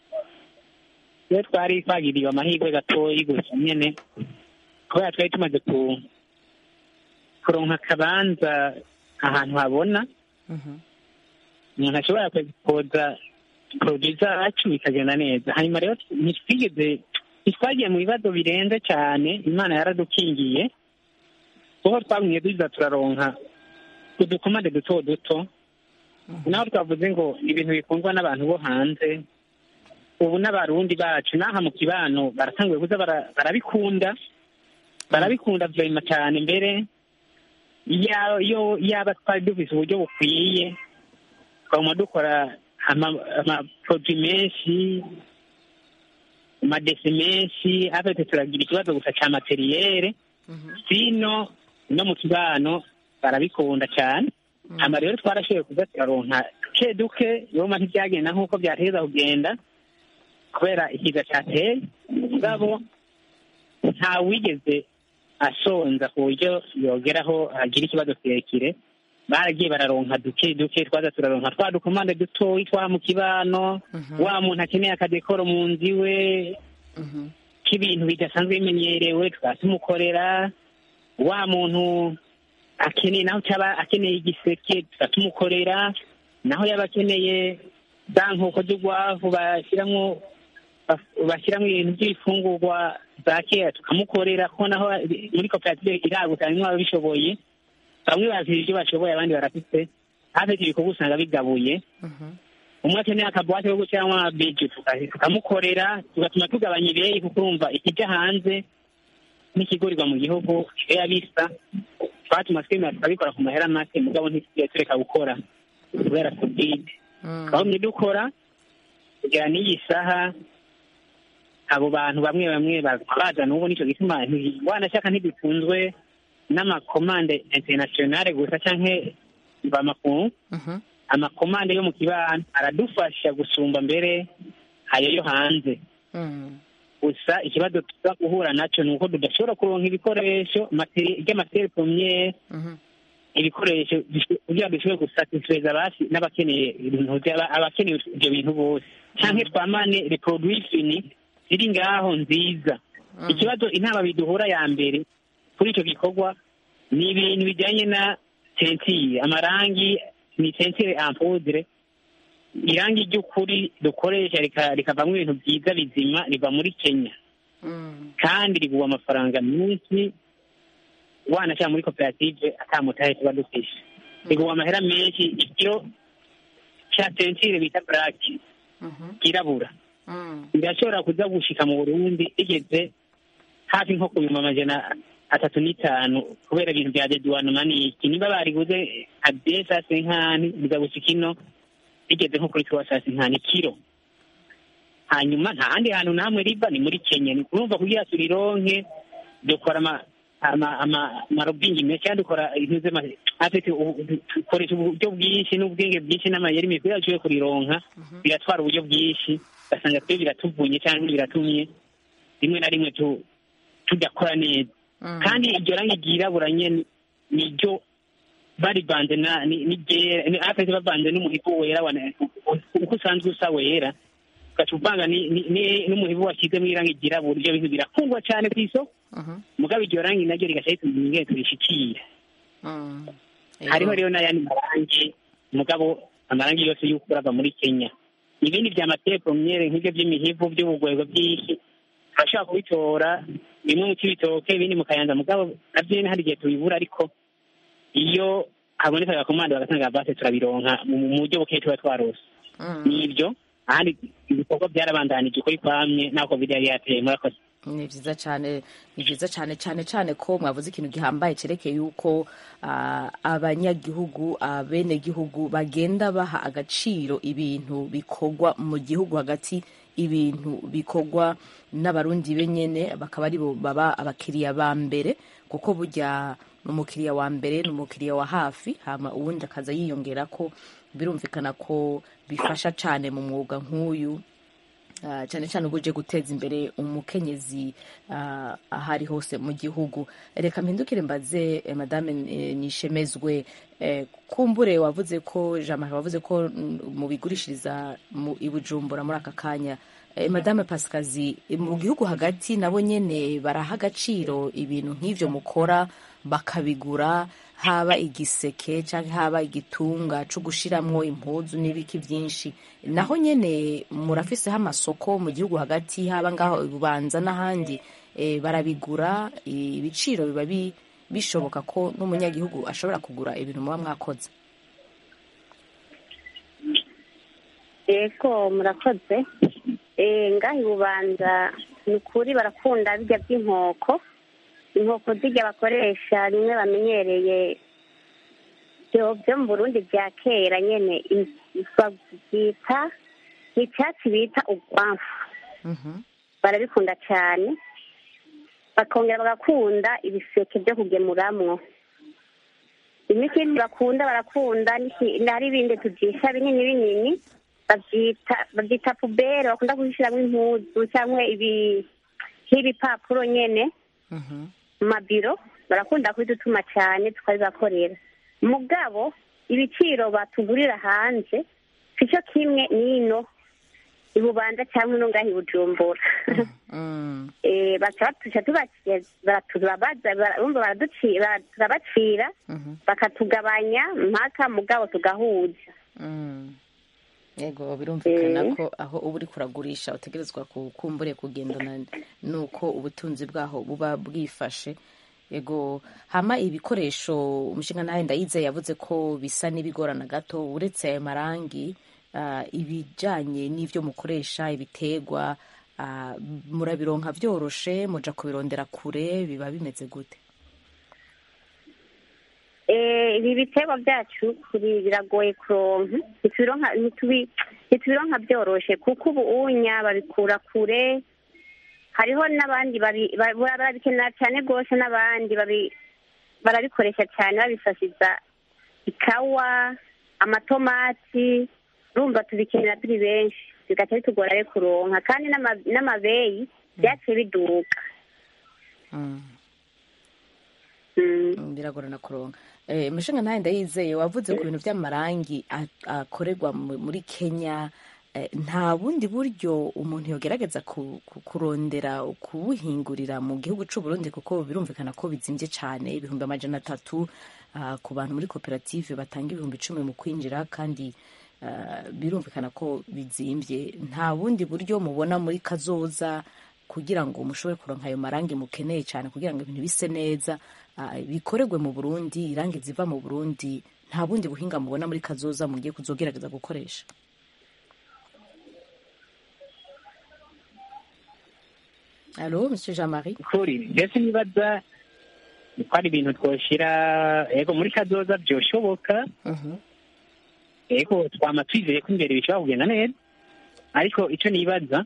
iyo twari twagiriwe amahirwe gatoyi gusa nyene kubera twari tumaze ku kuronka akabanza ahantu habona umuntu ashobora kwexpoza produit zacu bikagenda neza hanyuma rero ntitwigeze ntitwagiye mu bibazo birenze cyane imana yaradukingiye kuko twagumye duza turaronka udukomande duto duto naho twavuze ngo ibintu bikundwa n'abantu bo hanze ubu n'abarundi bacu n'aha mu kibano baratanguye kuza bara- barabikunda barabikunda vyema cyane mbere iyo iyo- yaba twari dufise uburyo bukwiye twaguma dukora ama- amaproduit menshi amadesi menshi afite turagira ikibazo gusa ca materiyere sino no mu kibano barabikunda cyane hama rero twarashoboye kuza turaronka duke duke yoma ntibyagenda nk'uko byateza kugenda kubera ikiza cyateye mugabo nta wigeze asonza ku buryo yogeraho agira ikibazo kirekire baragiye bararonka duke duke twaza turaronka twa dukomande dutoyi twa mu kibano wa muntu akeneye akadekoro mu nzu iwe k'ibintu bidasanzwe bimenyerewe tukaba tumukorera wa muntu akeneye naho cyaba akeneye igiseke tukaba tumukorera naho yaba akeneye za nkoko z'urwavu bashyiramo bashyiramo ibintu by'ibifungurwa za kera tukamukorera ko naho muri koperative iragutse harimo ababishoboye bamwe bazira ibyo bashoboye abandi barafite hafite ibikorwa usanga bigabuye umwe akeneye akabuwate ko gushyiramo amabeji tukamukorera tugatuma tugabanya ibeyi kuko urumva ikijya hanze n'ikigurirwa mu gihugu biba bisa twatuma twemera tukabikora ku mahera make mugabo ntitugiye tureka gukora kubera kovide twagumye dukora kugera n'iyi saha abo bantu bamwe bamwe bazana ubu nicyo gituma wanashaka ntibikunzwe n'amakomande internationale gusa canke bamakungu amakomande yo mu kibano aradufasha gusumba mbere ayo yo hanze gusa ikibazo tuza guhura nacyo ni uko tudashobora kuronka ibikoresho ry'amateri pomiyere ibikoresho kugira ngo dushobore gusatisfeza abasi n'abakeneye ibintu abakeneye ibyo bintu bose canke twamane reproduit fini ziri ngaho nziza ikibazo intama biduhura ya mbere kuri icyo gikorwa ni ibintu bijyanye na sentire amarangi ni sentire ampudire irangi ry'ukuri dukoresha rika- rikavamo ibintu byiza bizima riva muri kenya kandi rigura amafaranga menshi wanashyira muri koperative atamutahe tuba dufise rigura amahera menshi ikiro cya sentire bita buraki kirabura birashobora kuza gushika mu burundi rigeze hafi nko ku bihumbi amajana atatu n'itanu kubera ibintu bya deduwanoma n'iki niba bariguze nka desa senkani biza gushika ino rigeze nko kuri tuwa saa senkani kiro hanyuma nta handi hantu namwe riba ni muri kenya ni kurumva kugira turironke dukora ama ama ama amarobingi menshi cyangwa dukora ibintu z'ama afite dukoresha uburyo bwinshi n'ubwenge bwinshi n'amayeri mikuru yacu yo kurironka biratwara uburyo bwinshi ugasanga twe biratuvunye cyangwa biratumye rimwe na rimwe tu tudakora neza kandi iryo rangi ryirabura nyene niryo barivanze na ni- n'iryera ni- afite bavanze n'umuhigo wera wa- uko usanzwe usa wera ugaca uvanga ni- ni- ni- n'umuhigo washyizemo irangi ryirabura ibyo bintu birakundwa cyane ku isoko mugabo iryo rangi naryo rigaca rituma ingene turishikira hariho rero n'ayandi marangi mugabo amarangi yose y'ukuri ava muri kenya ibindi bya matepromyere nk'ibyo by'imihivu by'ubugwego by'iki turashobora kubitora bimwe mu cy'ibitoke ibindi mu kayanza mugabo nabyo nyine hari igihe tubibura ariko iyo haboneka agakomanda bagatanga base turabironka mu mu buryo bukeya tuba twarose nibyo ahandi ibikorwa byarabandanije ukuri kwamye nako biri yari yateye murakoze ni byiza cyane ni byiza cyane cyane cyane ko mwavuze ikintu gihambaye cyerekeye yuko ah, abanyagihugu abenegihugu bagenda baha agaciro ibintu bikorwa mu gihugu hagati ibintu bikorwa n'abarundi benyene bakaba aribo baba abakiriya ba mbere kuko burya umukiriya wa mbere ni umukiriya wa hafi hama uwundi akaza yiyongera ko birumvikana ko bifasha cyane mu mwuga nk'uyu Ah, cyane cyane uba uje guteza imbere umukenyezi ah, aho ari hose mu gihugu reka mpindukire mbaze eh, madame eh, nishemezwe eh, kumbure wavuze ko jean marie wavuze ko mm, mubigurishiriza mu i bujumbura muri aka kanya Eh, madame pasikazi mu gihugu hagati nabo nyene baraha agaciro ibintu nk'ivyo mukora bakabigura haba igiseke cyangwa haba igitunga cyo gushiramwo impuzu n'ibiki byinshi naho nyene murafiseho amasoko mu gihugu hagati haba ngaho bubanza n'ahandi eh, barabigura eh, ibiciro biba bi- bishoboka ko n'umunyagihugu ashobora kugura ibintu muba mwakoze yego murakoze Eh, ngaha ibubanza ni ukuri barakunda bijya by'inkoko inkoko zijya bakoresha rimwe bamenyereye byo byo mu burundi bya kera nyene i- babyita ni icyatsi bita urwamfu barabikunda cyane bakongera bagakunda ibiseke byo kugemuramwo imikindi bakunda barakunda n'iki- hari ibindi tubyisha binini binini babyita babyita pubere bakunda kuzishyiramo impuzu cyangwa ibi nk'ibipapuro nyene mu mabiro barakunda kubidutuma cyane tukabibakorera mugabo ibiciro batugurira hanze sicyo kimwe n'ino ibubanza cyangwa ino ngaho i bujumbura Eh, baca batuca tubakira baratubabaza bara- urumva baraduci- bara- turabacira bakatugabanya mpaka mugabo tugahuza yego birumvikana ko aho uba uri kuragurisha utegerezwa kukumbure kugendana nuko ubutunzi bwaho buba bwifashe yego hama ibikoresho umushinga nawe ndayize yavuze ko bisa n'ibigorana gato uretse ayo marangi ah, ibijanye n'ivyo mukoresha ibitegwa ah, murabironka vyoroshe muja kubirondera kure biba bimeze gute Eh, ibi biterwa byacu kuri biragoye kuronka ntitubironka ntitubi- ntitubironka byoroshe kuko ubu unya babikura kure hariho n'abandi babi- ba- barabikenera cyane rwose n'abandi babi- barabikoresha cyane babifashiza ikawa amatomati urumva tubikenera turi benshi bigaca bitugora rero kuronka kandi n'ama- n'amabeyi byaciye biduka Mm, biragorana kuronka eh, mushinga nawe ndayizeye wavuze ku bintu by'amarangi a- akorerwa mu- muri kenya eh, nta bundi buryo umuntu yogerageza ku- ku- kurondera kubuhingurira mu gihugu c'u Burundi kuko birumvikana ko bizimvye cane ibihumbi amajana atatu ah, ku bantu muri koperative batanga ibihumbi icumi mu kwinjira kandi uh, birumvikana ko bizimbye nta bundi buryo mubona muri kazoza kugira ngo mushobore kuronka ayo marangi mukeneye cyane kugira ngo ibintu bise neza uh, bikorerwe mu burundi irangi ziva mu burundi nta bundi buhinga mubona muri kazoza mugiye kuzogerageza gukoresha alo monsieur jean marie kuri mbese nibaza ko ari ibintu twoshira yego muri kazoza byoshoboka yego twama twizeye ko imbere bishobora kugenda neza ariko icyo nibaza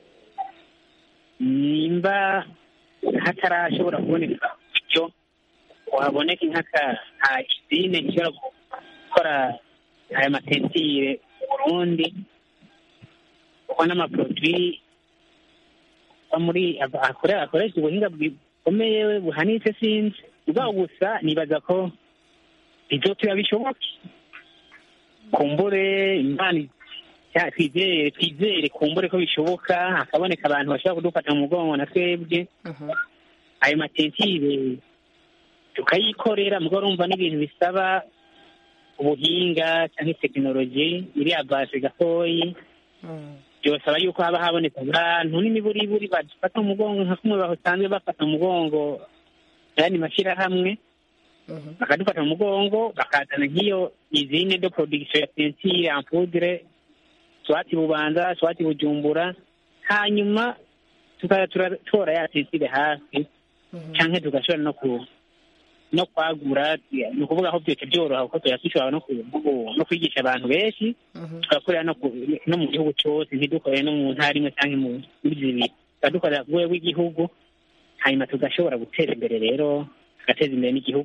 nimba hatarashobora kuboneka icyo waboneka nk'aka isine ishobora gukora aya matentire mu burundi kuko n'amaproduwi muri akoresha ubuhinga bukomeye buhanitse sinzi ubwabo gusa nibaza ko bizotuba bishoboke kumbure imana twizere twizere kumbure ko bishoboka hakaboneka abantu bashobora kudufata mu mugongo na twebwe ayo matentire tukayikorera mugo urumva n'ibintu bisaba ubuhinga cyangwa tekinoloji iriya base gatoyi byosaba yuko haba haboneka abantu n'imiburiburi badufata mu mugongo nka kumwe basanzwe bafata mu mugongo ayandi mashyirahamwe bakadufata mu mugongo bakazana nk'iyo izine de production ya tentire ampudre swati bubanza swati bujumbura hanyuma tukaba tora ya tentire hafi cyangwa tugashobora no ku no kwagura ni ukuvuga aho byose byoroha kuko tuyakishobora no kwigisha abantu benshi tugakorera no mu gihugu cyose ntidukorere no mu ntara imwe cyangwa muri zibiri tukadukorera ku rwego rw'igihugu hanyuma tugashobora gutera imbere rero tugateza imbere n'igihugu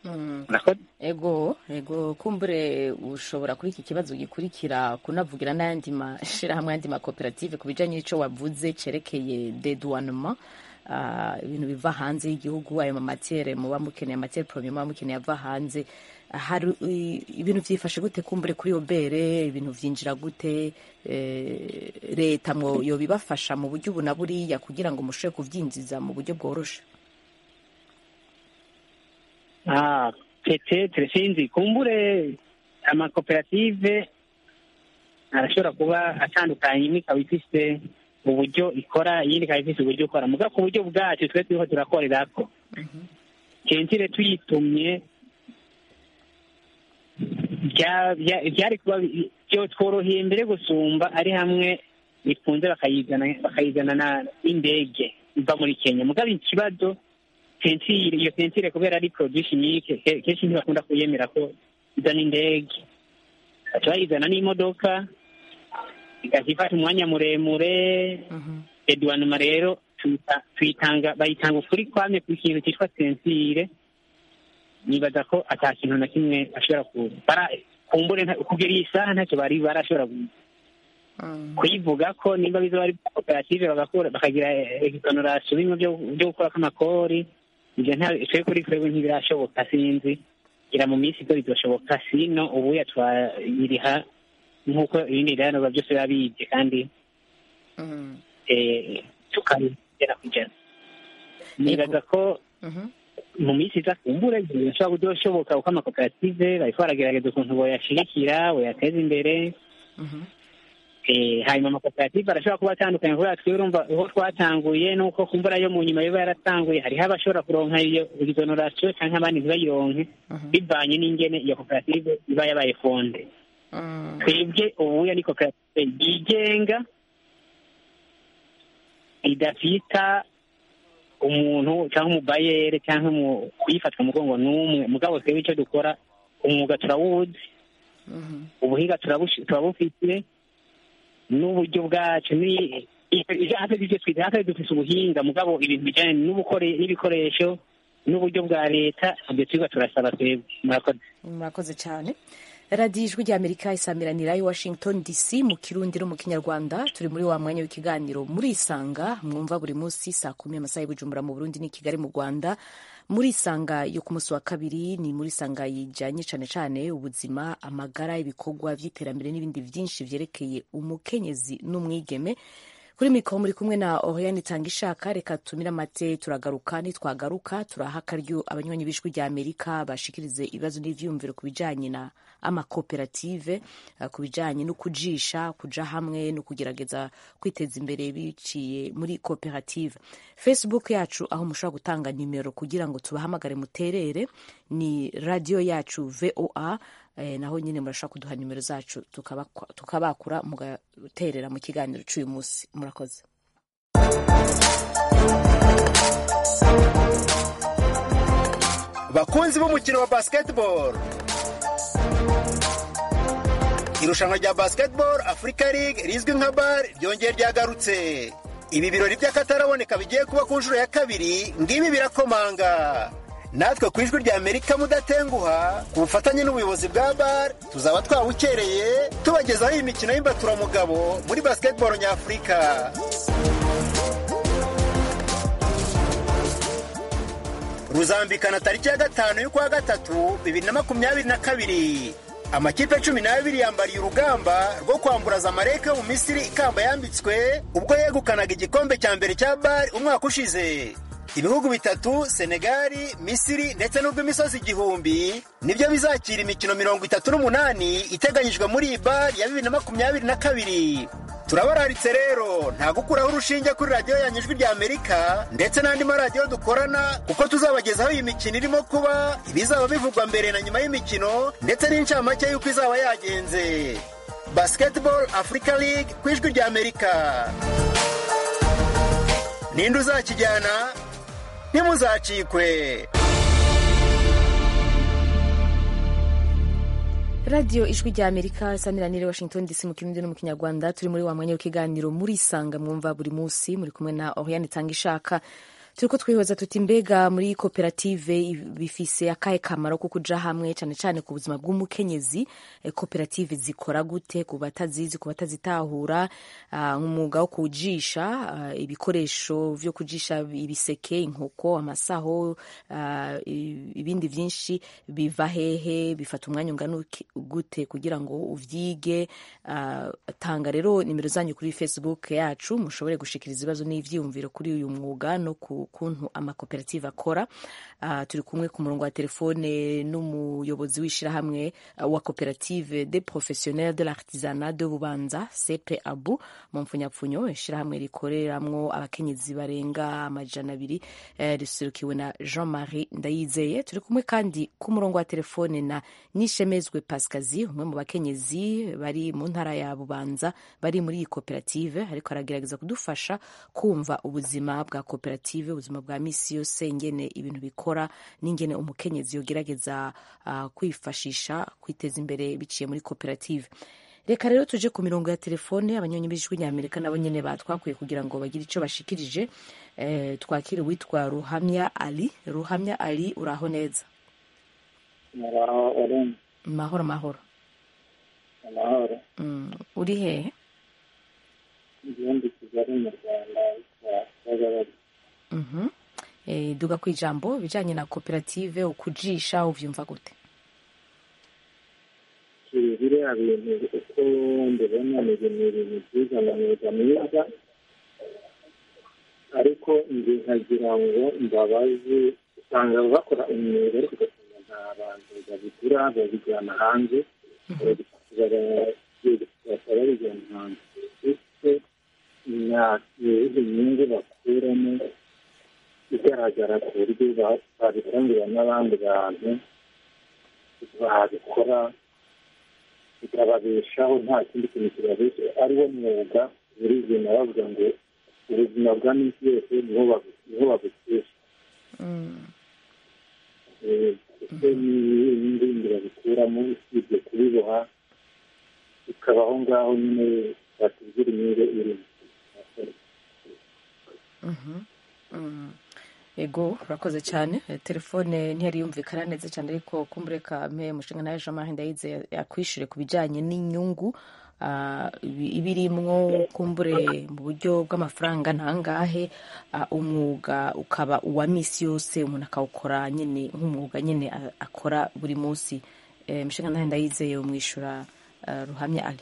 ego ego kumbure ushobora kuri iki kibazo gikurikira kunavugira n'ayandi mashyirahamwe ayandi makoperative ku bijyanye n'icyo wavuze cyerekeye deduwanema ibintu biva hanze y'igihugu ayo mamatere muba mukeneye amatere porome muba mukeneye ava hanze hari ibintu byifashe gute kumbure kuri iyo bere ibintu byinjira gute leta mwo yo bibafasha mu buryo ubu na buriya kugira ngo mushobore kubyinjiza mu buryo bworoshe petetere sinzi kumbure amakoperative arashobora kuba atandukanye imwe ikaba ifite uburyo ikora iyindi ikaba ifite uburyo ikora muga ku buryo bwacu twe turiho turakorera ko kentire tuyitumye byari kuba byo tworoheye mbere gusumba ari hamwe bikunze bakayizana n'indege iva muri kenya mugabo ikibazo tentire iyo tentire kubera ari produit chimique kenshi ntibakunda kuyemera ko izana indege baca bayizana n'imodoka igaca ifata umwanya muremure eduwanuma rero tuyitanga bayitanga ukuri kwamye ku kintu cyitwa tentire nibaza ko ata kintu na kimwe ashobora kubara kumbure kugera iyi saha ntacyo bari barashobora kuyivuga ko nimba bizo bari koperative bagakora bakagira exoneration bimwe byo gukora k'amakori ibyo twe kuri twebwe ntibirashoboka sinzi gira mu minsi ibyo bizoshoboka sino ubuya twayiriha nk'uko ibindi biranirwa byose biba bibye kandi tukabigera kugera nibaza ko mu minsi iza kumbure bishobora kudoshoboka kuko amakoperative bariko baragerageza ukuntu boyashigikira boyateza imbere hanyuma amakoperative arashobora kuba atandukanye kubera twe urumva aho twatanguye nuko kumbura yo mu nyuma yoba yaratanguye hariho abashobora kuronka iyo exoneration canke abandi ntibayironke bivanye n'ingene iyo koperative iba yabaye fonde twebwe ubuya ni koperative yigenga idafita umuntu cyangwa umubayere cyangwa kuyifatwa umugongo n'umwe mugabo twebwe icyo dukora umwuga turawuzi ubuhinga turabufite n'uburyo bwacu hafi dufite ubuhinga mugabo ibintu bijyanye n'ibikoresho n'uburyo bwa leta ibyo twiga turasaba twebwe murakoze murakoze cyane radiyo ijwi ry'amerika isamiranira i washington dc mu kirundi no mu kinyarwanda turi muri wa mwanya w'ikiganiro muri isanga mwumva buri munsi saa kumi amasaha y'ubujumbura mu burundi ni kigali mu rwanda muri isanga yo ku munsi wa kabiri ni muri isanga yijyanye cyane cyane ubuzima amagara ibikorwa by'iterambere n'ibindi byinshi byerekeye umukenyezi n'umwigeme kuri mikoro muri kumwe na oriane itanga ishaka reka tumire amate turagaruka nitwagaruka turaha akaryo abanywanyi b'ijwi rya amerika bashikirize ibibazo n'ivyiyumviro ku bijanye na amakoperative uh, ku bijanye no kujisha kuja hamwe no kugerageza kwiteza imbere biciye muri koperative facebook yacu aho mushobora gutanga nimero kugira ngo tubahamagare muterere ni radio yacu voa eh, naho nyine murashobora kuduha nimero zacu tukabakwa- tukabakura mugaterera mu kiganiro c'uyu munsi murakoze bakunzi b'umukino wa basketball irushanwa rya basketball africa league rizwi nka bar ryongeye ryagarutse ibi birori by'akataraboneka bigiye kuba ku nshuro ya kabiri ngibi birakomanga natwe ku ijwi rya amerika mudatenguha ku bufatanye n'ubuyobozi bwa bar tuzaba twawukereye tubagezaho iyi mikino y'imbaturamugabo muri basketball nyafurika ruzambikana tariki ya gatanu y'ukwa gatatu bibiri na makumyabiri na kabiri amakipe cumi n'abiri yambariye urugamba rwo kwamburaza amareke yo mu misiri ikamba yambitswe ubwo yegukanaga igikombe cya mbere cya bari umwaka ushize ibihugu bitatu senegali misiri ndetse n'urw'imisozi igihumbi nibyo bizakira imikino mirongo itatu n'umunani iteganyijwe muri iyi bari ya bibiri na makumyabiri na kabiri turabararitse rero nta gukuraho urushinge kuri radiyo yanyu ijwi rya amerika ndetse n'andi maradiyo dukorana kuko tuzabagezaho iyi mikino irimo kuba ibizaba bivugwa mbere na nyuma y'imikino ndetse n'incamake y'uko izaba yagenze basketball africa league ku ijwi rya amerika ninde uzakijyana ntimuzacikwe radiyo ijwi rya amerika saniranire washington dc mu kirundi no mu kinyarwanda turi muri wa mwanya w'ikiganiro murisanga mwumva buri munsi muri kumwe na oriane itanga ishaka turiko twihoza tuti mbega muri koperative bifise akahe kamaro ko kuja hamwe cane cane ku buzima bw'umukenyezi eh, koperative zikora gute ku batazizi ku batazitahura ah, nk'umwuga wo kujisha ah, ibikoresho vyo kujisha ibiseke inkoko amasaho ah, i- ibindi vyinshi biva hehe bifata umwanya ungana uki- gute kugira ngo uvyige ah, tanga rero nimero zanyu kuri facebook yacu mushobore gushikiriza ibibazo n'ivyiyumviro kuri uyu mwuga no ku kuntu amakoperative akora Ah, turi kumwe ku murongo wa telefone n'umuyobozi w'ishirahamwe ah, wa koperative des professionnels de l'artisanat de bubanza sepe abu mu mpfunyapfunyo ishirahamwe rikoreramwo abakenyezi barenga amajana abiri eh, riserukiwe na jean marie ndayizeye turi kumwe kandi ku murongo wa telefone na nishemezwe pasikazi umwe mu bakenyezi bari mu ntara ya bubanza bari muri iyi koperative ariko aragerageza kudufasha kumva ubuzima bwa koperative ubuzima bwa misi yose ingene ibintu bikora n'ingene umukenyezi yogerageza uh, kwifashisha kwiteza imbere biciye muri koperative reka rero tuje ku mirongo ya telefone abanyonyi b'ijwi ry'amerika nabo nyene batwakwiye kugira ngo bagire ico bashikirije eh, twakire uwitwa ruhamya ali ruhamya ali uraho neza muraho uri mahoro mahoro amahoro mm. uri hehe igihumbi kigali mu rwanda yitwa kagabari Mhm. Eh, duga ku ijambo bijanye na koperative ukujisha uvyumva gute biriya bintu uko mbibona ni ibintu ibintu byiza na myuga myiza ariko njye nkagira ngo mbabaze usanga bakora imyuga ariko ugasanga nta bantu babigura babijyana hanze bakaba babijyana hanze ese nta iyihe nyungu bakuramo igaragara ku buryo ba- babitangira n'abandi bantu babikora bikababeshaho nta kindi kintu kibabesha ari wo mwuga nyirizina bavuga ngo ubuzima bwa minsi yose niho babu- niho babukesha mm. Eh, ese n'ibindi bindi babikuramo usibye kubiboha bikabaho ngaho nyine batubwira inyungu irimo Mhm. Mm. ego urakoze cyane Eh, telefone ntiyari yumvikana neza cyane ariko kumbureka mpe mushinga nawe jean marie ndayize yakwishyure ku bijyanye n'inyungu ah, ibi- ibirimwo kumbure mu buryo bw'amafaranga ntangahe ah, umwuga ukaba uwa misi yose umuntu akawukora nyine nk'umwuga nyine a- akora buri munsi Eh, mushinga nawe ndayizeye umwishyura ah, ruhamya ali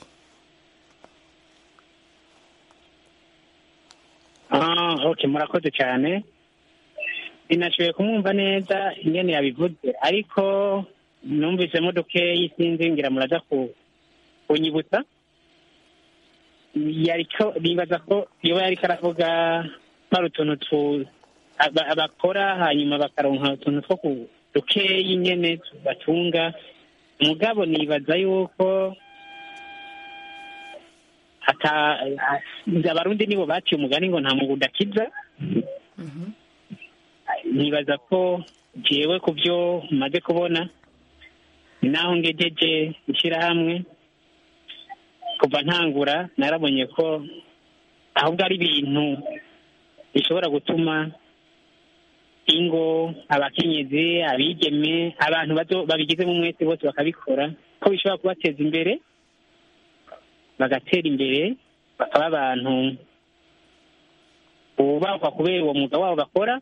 Ah, okay murakoze cyane sinashoboye kumwumva neza ingene yabivuze ariko numvisemo dukeyi sinzi ngira muraza ku kunyibutsa yariko nibaza ko yoba yariko aravuga ko hari utuntu tu- aba- abakora hanyuma bakaronka utuntu two ku dukeyi nyene batunga mugabo nibaza yuko ata abarundi nibo baciye umugani ngo nta mugunda akiza nibaza ko jewe ku byo maze kubona ni naho ngejeje ishyirahamwe kuva ntangura narabonye ko ahubwo ari ibintu bishobora gutuma ingo abakenyezi abigeme abantu bato babigizemo umwete bose bakabikora ko bishobora kubateza imbere bagatera imbere bakaba abantu bubahwa kubera uwo mwuga wabo bakora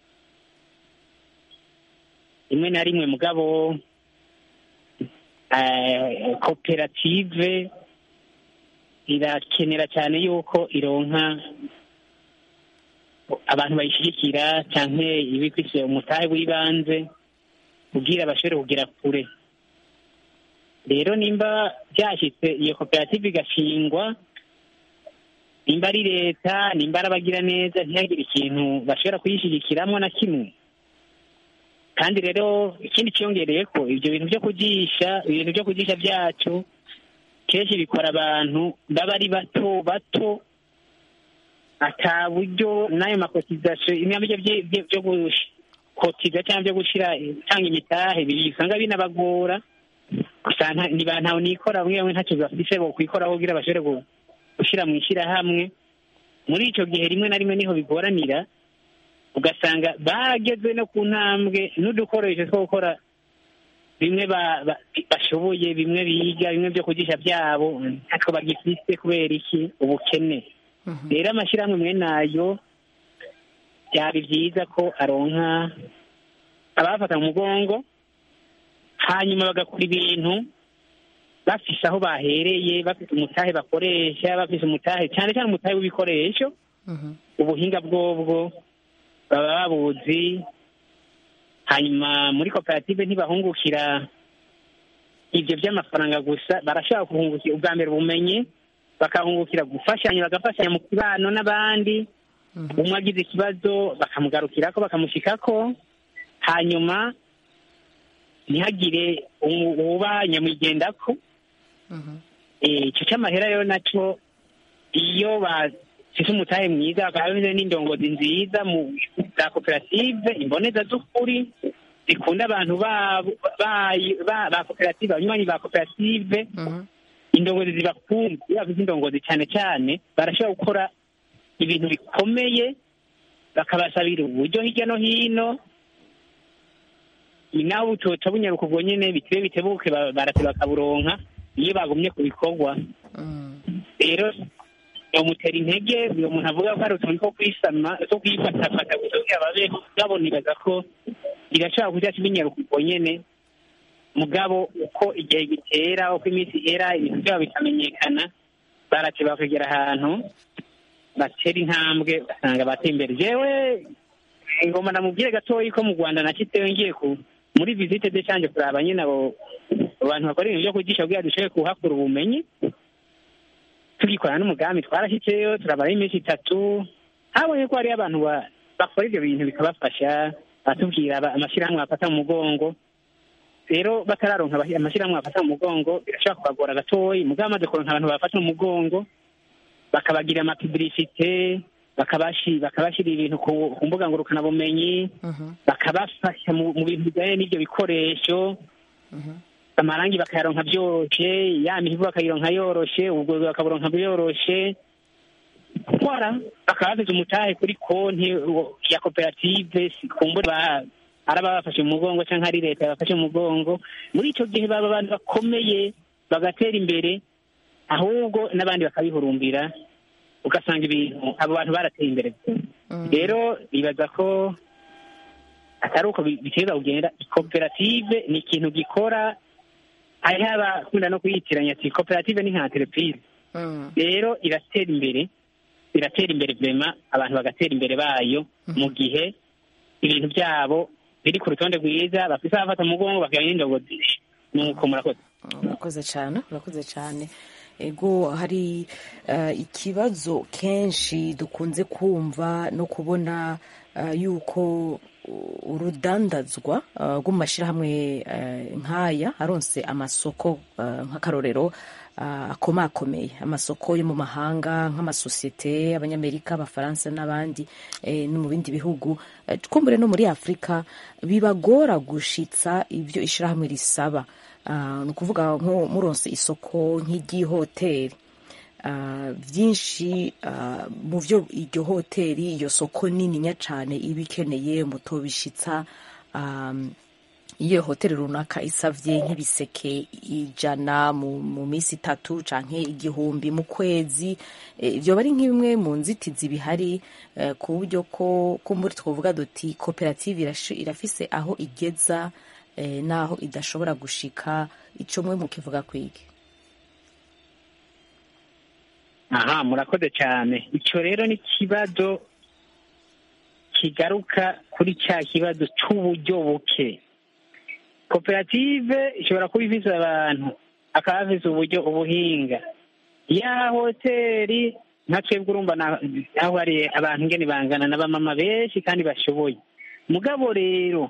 rimwe na rimwe mugabo eh, koperative irakenera cyane yuko ironka abantu bayishyigikira cyangwa ibifise umutahe w'ibanze kugira bashobore kugera kure rero nimba byashyitse iyo koperative igashingwa nimba ari leta nimba ari abagira neza ntihagire ikintu bashobora kuyishyigikiramo na kimwe kandi rero ikindi cyiyongereye ko ibyo bintu byo kugisha ibintu byo kugisha byacu kenshi bikora abantu baba ari bato bato ata buryo n'ayo makotizasiyo ibyo byo gukotiza cyangwa byo gushyira cyangwa imitahe bisanga binabagora gusa ntawe nikora bamwe bamwe ntacyo bafise bo kwikoraho kugira bashobore gushyira mu ishyirahamwe muri icyo gihe rimwe na rimwe niho bigoranira ugasanga bageze no ku ntambwe n'udukoresho two gukora bimwe bashoboye bimwe biga bimwe byo kugisha byabo ntatwo bagifise kubera iki ubukene rero amashyirahamwe mwe nayo byari byiza ko aronka abafata mu mugongo hanyuma bagakora ibintu bafise aho bahereye bafite umutahe bakoresha bafise umutahe cyane cyane umutahe w'ibikoresho ubuhinga bwobwo baba babuzi hanyuma muri koperative ntibahungukira ibyo by'amafaranga gusa barashobora guhungukira ubwa mbere ubumenyi bakahungukira gufashanya bagafashanya mu kibano n'abandi umwe agize ikibazo bakamugarukirako bakamushyikako hanyuma ntihagire uba nyamwigendako icyo cy'amahera rero nacyo iyo bafite umutahe mwiza bakaba bameze n'indongozi nziza mu za koperative imboneza z'ukuri zikunda abantu ba koperative abanywanyi ba koperative indongozi zibakunze iyo bavuze indongozi cyane cyane barashobora gukora ibintu bikomeye bakabasabira uburyo hirya no hino nawe utoca bunyaruka ubwo nyine bitebe bitebuke barate bakaburonka iyo bagumye ku bikorwa rero bamutera intege uyu muntu avuga ko hari utuntu two kwisama two kwifatafata gusa kugira babeho mugabo nibaza ko irashobora kujya kibinyaruka ubwo nyine mugabo uko igihe gitera uko iminsi ihera ibintu byabo bikamenyekana barate bakagera ahantu batera intambwe ugasanga bateye imbere jewe ingoma namubwire gatoya ko mu rwanda nakitewe ngiye ku muri visite de cyanje kuraba nyine abo abantu bakora ibintu byo kugisha kugira dushobore kuhakura ubumenyi tugikorana n'umugambi twarashyizeyo turabara iminsi itatu habonye ko hariyo abantu bakora ibyo bintu bikabafasha batubwira amashyirahamwe bafata mu mugongo rero batararonka amashyirahamwe bafata mu mugongo birashobora kubagora gatoya mugabo amaze kuronka abantu bafata mu mugongo bakabagira amapibirisite bakabashyira ibintu ku mbuga ngurukanabumenyi bakabafasha mu bintu bijyanye n'ibyo bikoresho amarangi bakayaronka byoroshye ya mihigo bakayironka yoroshe ubwo bakaburonka byoroshe gukora bakaba bafite umutahe kuri konti ya koperative kumbura ari ababafashe mu mugongo cyangwa ari leta yabafashe mu mugongo muri icyo gihe baba abantu bakomeye bagatera imbere ahubwo n'abandi bakabihurumbira ugasanga ibintu abo bantu barateye imbere rero bibaza ko atari uko biteza kugenda koperative ni ikintu gikora hariho abakunda no kuyitiranya ati koperative ni nka tereprise rero iratera imbere iratera imbere vema abantu bagatera imbere bayo mu gihe ibintu byabo biri ku rutonde rwiza bafise abafata umugongo bakagira n'indongozi nuko murakoze urakoze cyane urakoze cyane ego hari eh, ikibazo kenshi dukunze kumva no kubona eh, yuko u- urudandazwa eh, rw'amashyirahamwe eh, nk'aya aronse amasoko eh, nk'akarorero eh, akomakomeye amasoko yo mu mahanga nk'amasosiyete abanyamerika abafaransa n'abandi eh, no mu bindi bihugu eh, twumbure no muri afurika bibagora gushitsa ibyo ishyirahamwe risaba Ah, ni ukuvuga nko muronse isoko nk'iry'ihoteli Ah, byinshi ah, mu byo iryo hoteli iyo soko nininya cyane iba ikeneye mutobishitsa um, iyo hoteli runaka isavye nk'ibiseke ijana mu, mu minsi itatu canke igihumbi mu kwezi eh, ivyo bari nk'imwe mu nzitizi bihari eh, ku buryo ko ko muri twavuga duti koperative irashi- irafise aho igeza eh, naho idashobora gushika ico mwe mukivuga kwigi aha murakoze cyane icyo rero ni ikibazo kigaruka kuri cya kibazo cy'uburyo buke koperative ishobora kuba ifise abantu akaba afise uburyo ubuhinga ya hoteli nka twebwe urumva na- aho hari abantu ngene bangana n'abamama benshi kandi bashoboye mugabo rero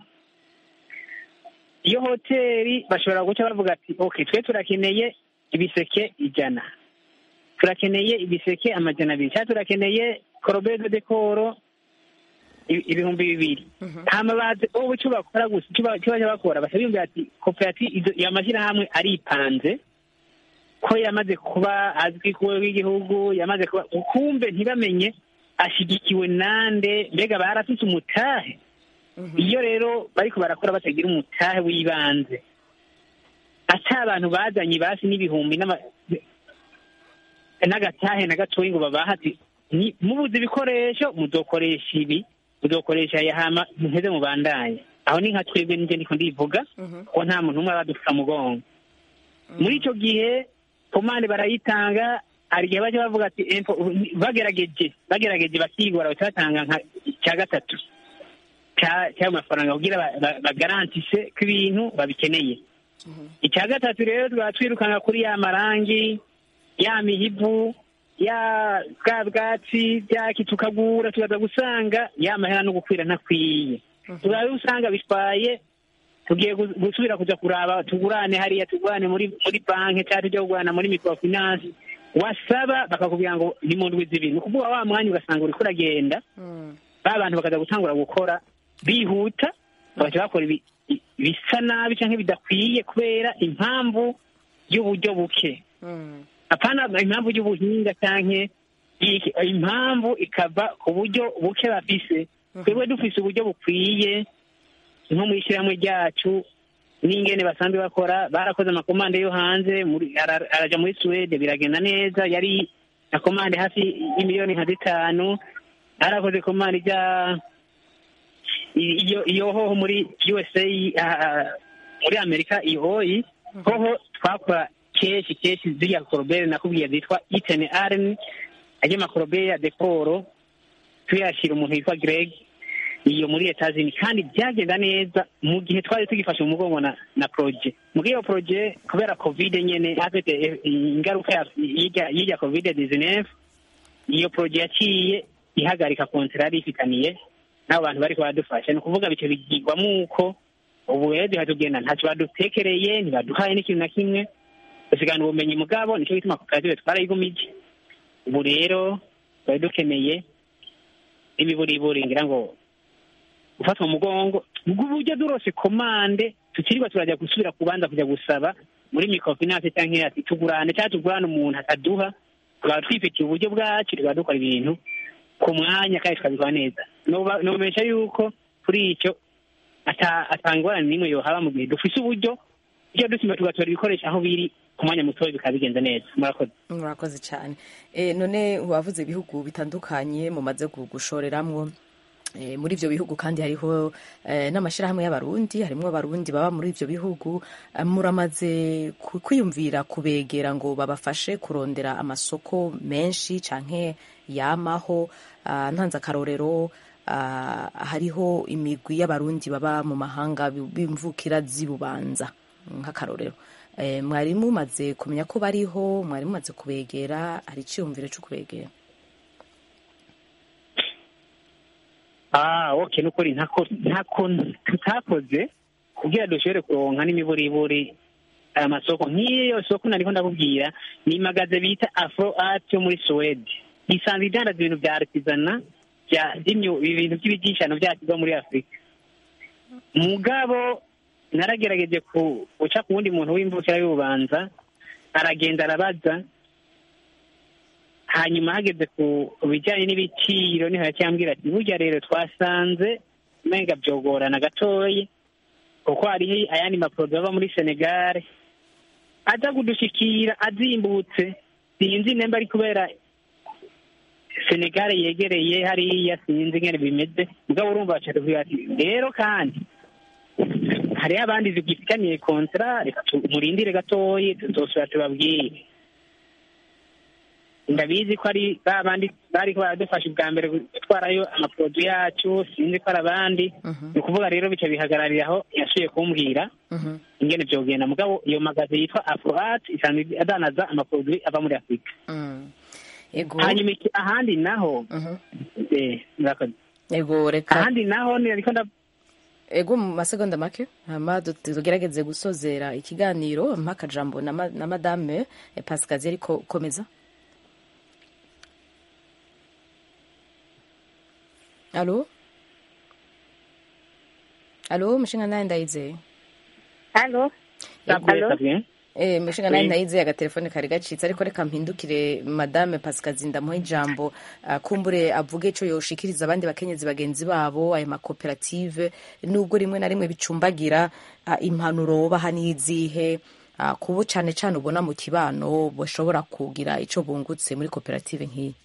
iyo hoteli bashobora guca bavuga ati ok twe turakeneye ibiseke ijana turakeneye ibiseke amajana abiri cyangwa turakeneye korobede dekoro i- ibihumbi bibiri hama bazi ubu icyo bakora gusa icyo ba- icyo baje bakora bashobora biyumvira ati koperative izo- ya mashyirahamwe aripanze ko yamaze kuba azwi ku rwego rw'igihugu yamaze kuba ukumbe ntibamenye ashyigikiwe nande mbega barafise umutahe iyo rero bariko barakora batagira umutahe w'ibanze ata abantu bazanye basi n'ibihumbi n'ama- n'agatahe na gatoyi ngo babaha ati "Ni- mubuze ibikoresho muzokoresha ibi muzokoresha aya hama muheze mubandanye aho ni nka twebwe nije ndiko ndivuga ko nta muntu umwe aradufika mugongo muri ico gihe komande barayitanga hari igihe baje bavuga ati "Empo, ubu ni- bagerageje bagerageje bakigora baca batanga nka cya gatatu cya- cy'ayo mafaranga kugira ba- ba- bagarantise ko ibintu babikeneye icya gatatu rero twaba twirukanga kuri ya marangi ya mihivu ya bwa bwatsi byaki tukagura tukaza gusanga ya mahera no gukwira ntakwiye tugabe usanga bitwaye tugiye gu- gusubira kuja kuraba tugurane hariya tugurane muri muri banki cyangwa tujya kugurana muri microfinance wasaba bakakubwira ngo ni mu ndwi zibiri ni ukuvuga wa mwanya ugasanga uriko uragenda ba bantu bakaza gutangura gukora bihuta bagaca bakora ibi- i- bisa nabi cyangwa bidakwiye kubera impamvu y'uburyo buke apana impamvu y'ubuhinga canke iki- impamvu ikava ku buryo buke bafise twebwe dufise uburyo bukwiye nko mu ishyirahamwe ryacu n'ingene basanzwe bakora barakoze amakomande yo hanze muri- ara- araja muri suwede biragenda neza yari na komande hafi y'imiliyoni nka zitanu arakoze komande ijya i- iyo iyo hoho muri usa ah, ah, muri amerika iyo hoyi hoho twakora kenshi kenshi ziriya korobere nakubwiye zitwa itene areni ajya amakorobere ya dekoro tuyashyira umuntu witwa greg iyo muri etazini kandi byagenda neza mu gihe twari tugifashe mu mugongo na na proje muri iyo proje kubera covid nyene afite eh, ingaruka ya- y'irya y'irya covid 19 iyo proje yaciye ihagarika kontera yari ifitaniye n'abo bantu bariko baradufasha ni ukuvuga bice bigirwamo uko ubu rero duha tugenda ntacyo badutekereye ntibaduhaye n'ikintu na kimwe dusigana ubumenyi mugabo nicyo gituma koperative twarayigumije ubu rero twari dukeneye imiburiburi ngira ngo gufatwa mu mugongo uburyo durose komande tukirirwa turajya gusubira kubanza kujya gusaba muri microfinance cyangwa ati tugurane cyangwa tugurane umuntu ataduha tukaba twifitiye uburyo bwacu tukaba dukora ibintu ku mwanya kandi tukabikora neza Noba- nobesha yuko kuri icyo ata- atangorane n'imwe yohaba mu gihe dufise uburyo iyo dusima tugatora ibikoresho aho biri ku mwanya mutoya bikaba bigenze neza murakoze murakoze cyane Eh, none wavuze ibihugu bitandukanye mumaze gu- gushoreramwo Eh, muri ibyo bihugu kandi hariho eh, n'amashyirahamwe y'abarundi harimo abarundi baba muri ibyo bihugu Eh, muramaze ku- kwiyumvira kubegera ngo babafashe kurondera amasoko menshi canke yamaho Ah, ntanze akarorero ah, hariho imigwi y'abarundi baba mu mahanga bi- b'imvukira z'ibubanza nk'akarorero Eh, mwari mumaze kumenya ko bariho mwari mumaze kubegera hari iciyumviro cyo kubegera ah okay nukuri ntako ntako tutakoze kugira dushobore kuronka n'imiburiburi aya masoko nk'iyo soko nariko ndakubwira ni magaze bita afro art yo muri suwede isanzwe idandaza ibintu vya artisana vya vy'imyu- ibintu vy'ibigishano vyacu vyo muri afurika mugabo naragerageje ku- guca ku wundi muntu w'imvukira y'ububanza aragenda arabaza hanyuma hageze ku bijyanye n'ibiciro niho yacyambwira ati burya rero twasanze umenga byogorana gatoya kuko hariho ayandi maporoduwi ava muri senegare aza kudushikira azimbutse sinzi nemba ari kubera senegare yegereye hariya sinzi ngene bimeze mugabo urumva bacatubwira ati rero kandi hariho abandi zigifitaniye kontara reka tu- murindire gatoyi tuzosubira tubabwire ndabizi ko ari ba bandi bariko baradufasha ubwa mbere gutwarayo amaporoduwi yacu sinzi ko ari abandi ni ukuvuga rero bica bihagararira aho yasubiye kumbwira ingene vyogenda mugabo iyo magaze yitwa afroat isanzwe adanaza amaporoduwi ava muri afurika ego hanyuma iki- ahandi naho eh, murakoze. ego reka ahandi naho ni ariko nda ego mu masegonda make hama du- tugerageze gusozera ikiganiro mpa akajambo na ma- na madame eh, pasikazi ariko komeza alo alo mushinga naye ndayizeye halo Eh, mushinga naye Oui. ndayizeye agatelefone kari gacitse ariko reka mpindukire madame pasikazi ndamuha ijambo ah, kumbure avuge ico yoshikiriza abandi bakenyezi bagenzi babo ayo makoperative nubwo rimwe na rimwe bicumbagira ah, impanuro baha n'izihe ah, kubo cane cane ubona mu kibano bashobora kugira ico bungutse muri koperative nk'iyi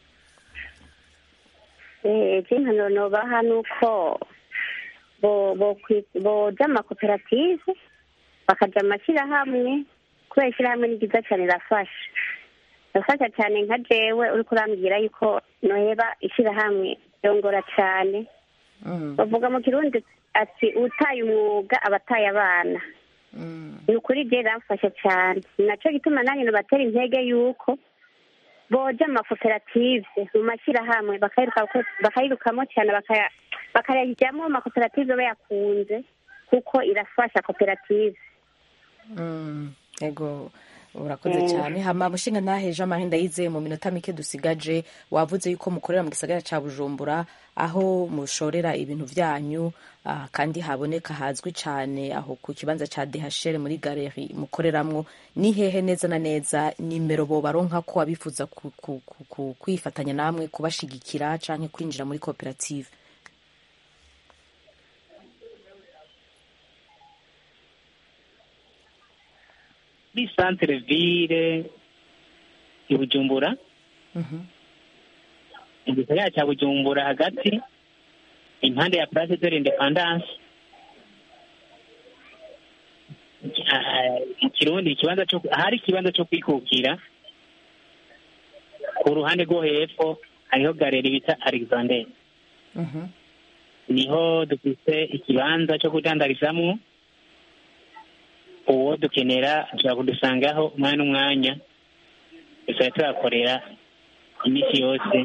impanuro nobaha ni uko bo- bo kwi- boja mu makoperative bakaja mu mashyirahamwe kubera ishyirahamwe ni ryiza cyane rirafasha rirafasha cyane nka jewe uriko urambwira yuko noheba ishyirahamwe ryongora cyane bavuga mu kirundi ati utaye umwuga aba ataye abana ni ukuri je riramfasha cyane ni naco gituma nanjye nobatera intege yuko boja mu makoperative mu mashyirahamwe bakayiruka- bakayirukamo cyane bakaya- bakayajyamo amakoperative bayakunze kuko irafasha koperative Mm, ego urakoze Mm. cyane hama mushinga ntaheje amahenda yizeye mu minota mike dusigaje wavuze yuko mukorera mu gisagara ca bujumbura aho mushorera ibintu vyanyu ah, kandi haboneka hazwi cane aho ku kibanza ca dhl muri galeri mukoreramwo ni hehe neza na neza nimero bobaronka ko abifuza ku- ku- ku- ku- kwifatanya namwe kubashigikira canke kwinjira muri koperative muri centre ville i bujumbura mu gisagara cya bujumbura hagati impande ya place de l'independance Ah, mu kirundi ikibanza cyo ahari ikibanza cyo kwikukira ku ruhande rwo hepfo hariho galeri bita alexander niho dufise ikibanza cyo kudandarizamwo uwo dukenera ashobora kudusangaho umwanya n'umwanya dushobora tuhakorera iminsi yose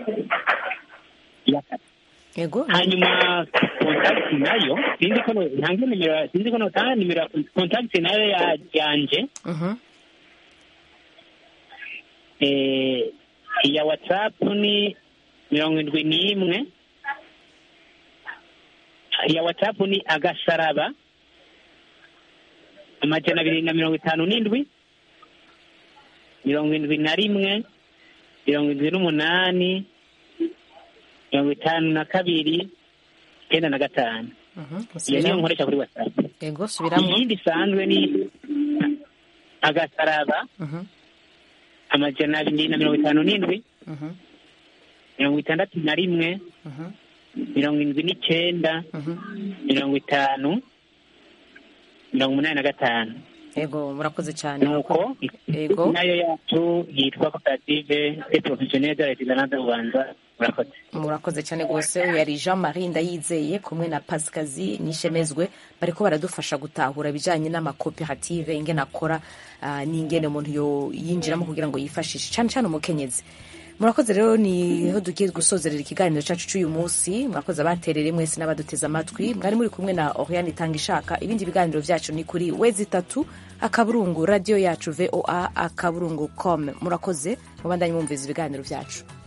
ego hanyuma kontakiti nayo sinzi ko no- ntange nimero sinzi ko notanga nimero ya kontakiti nayo ya- yanje eh, iya watsapu ni mirongo indwi n'imwe iya watsapu ni agasaraba amajana abiri na mirongo itanu n'indwi mirongo indwi na rimwe mirongo indwi n'umunani mirongo itanu na kabiri icyenda na gatanu iyo niyo nkoresha kuri watsapu ego subiramwo iyindi isanzwe ni agasaraba amajana abiri na mirongo itanu n'indwi mirongo itandatu na rimwe mirongo indwi n'icyenda mirongo itanu mirongo umunani na gatanu yego murakoze cyane nuko Yego. nayo yacu yitwa koperative et professionnelle de l'artisanat de rwanda murakoze murakoze cyane rwose yari jean marie ndayizeye kumwe na pasikazi nishemezwe bariko baradufasha gutahura ibijyanye n'amakoperative ingene akora ah, n'ingene umuntu yo- yinjiramo kugira ngo yifashishe cyane cyane umukenyezi murakoze rero niho tugiye gusozerera ikiganiro cyacu cy'uyu munsi murakoze abaterere mwese n'abaduteze amatwi mwari muri kumwe na oriane itanga ishaka ibindi biganiro byacu ni kuri wezi itatu akaburungu radiyo yacu voa akaburungu com murakoze mubandanye mwumviza ibiganiro byacu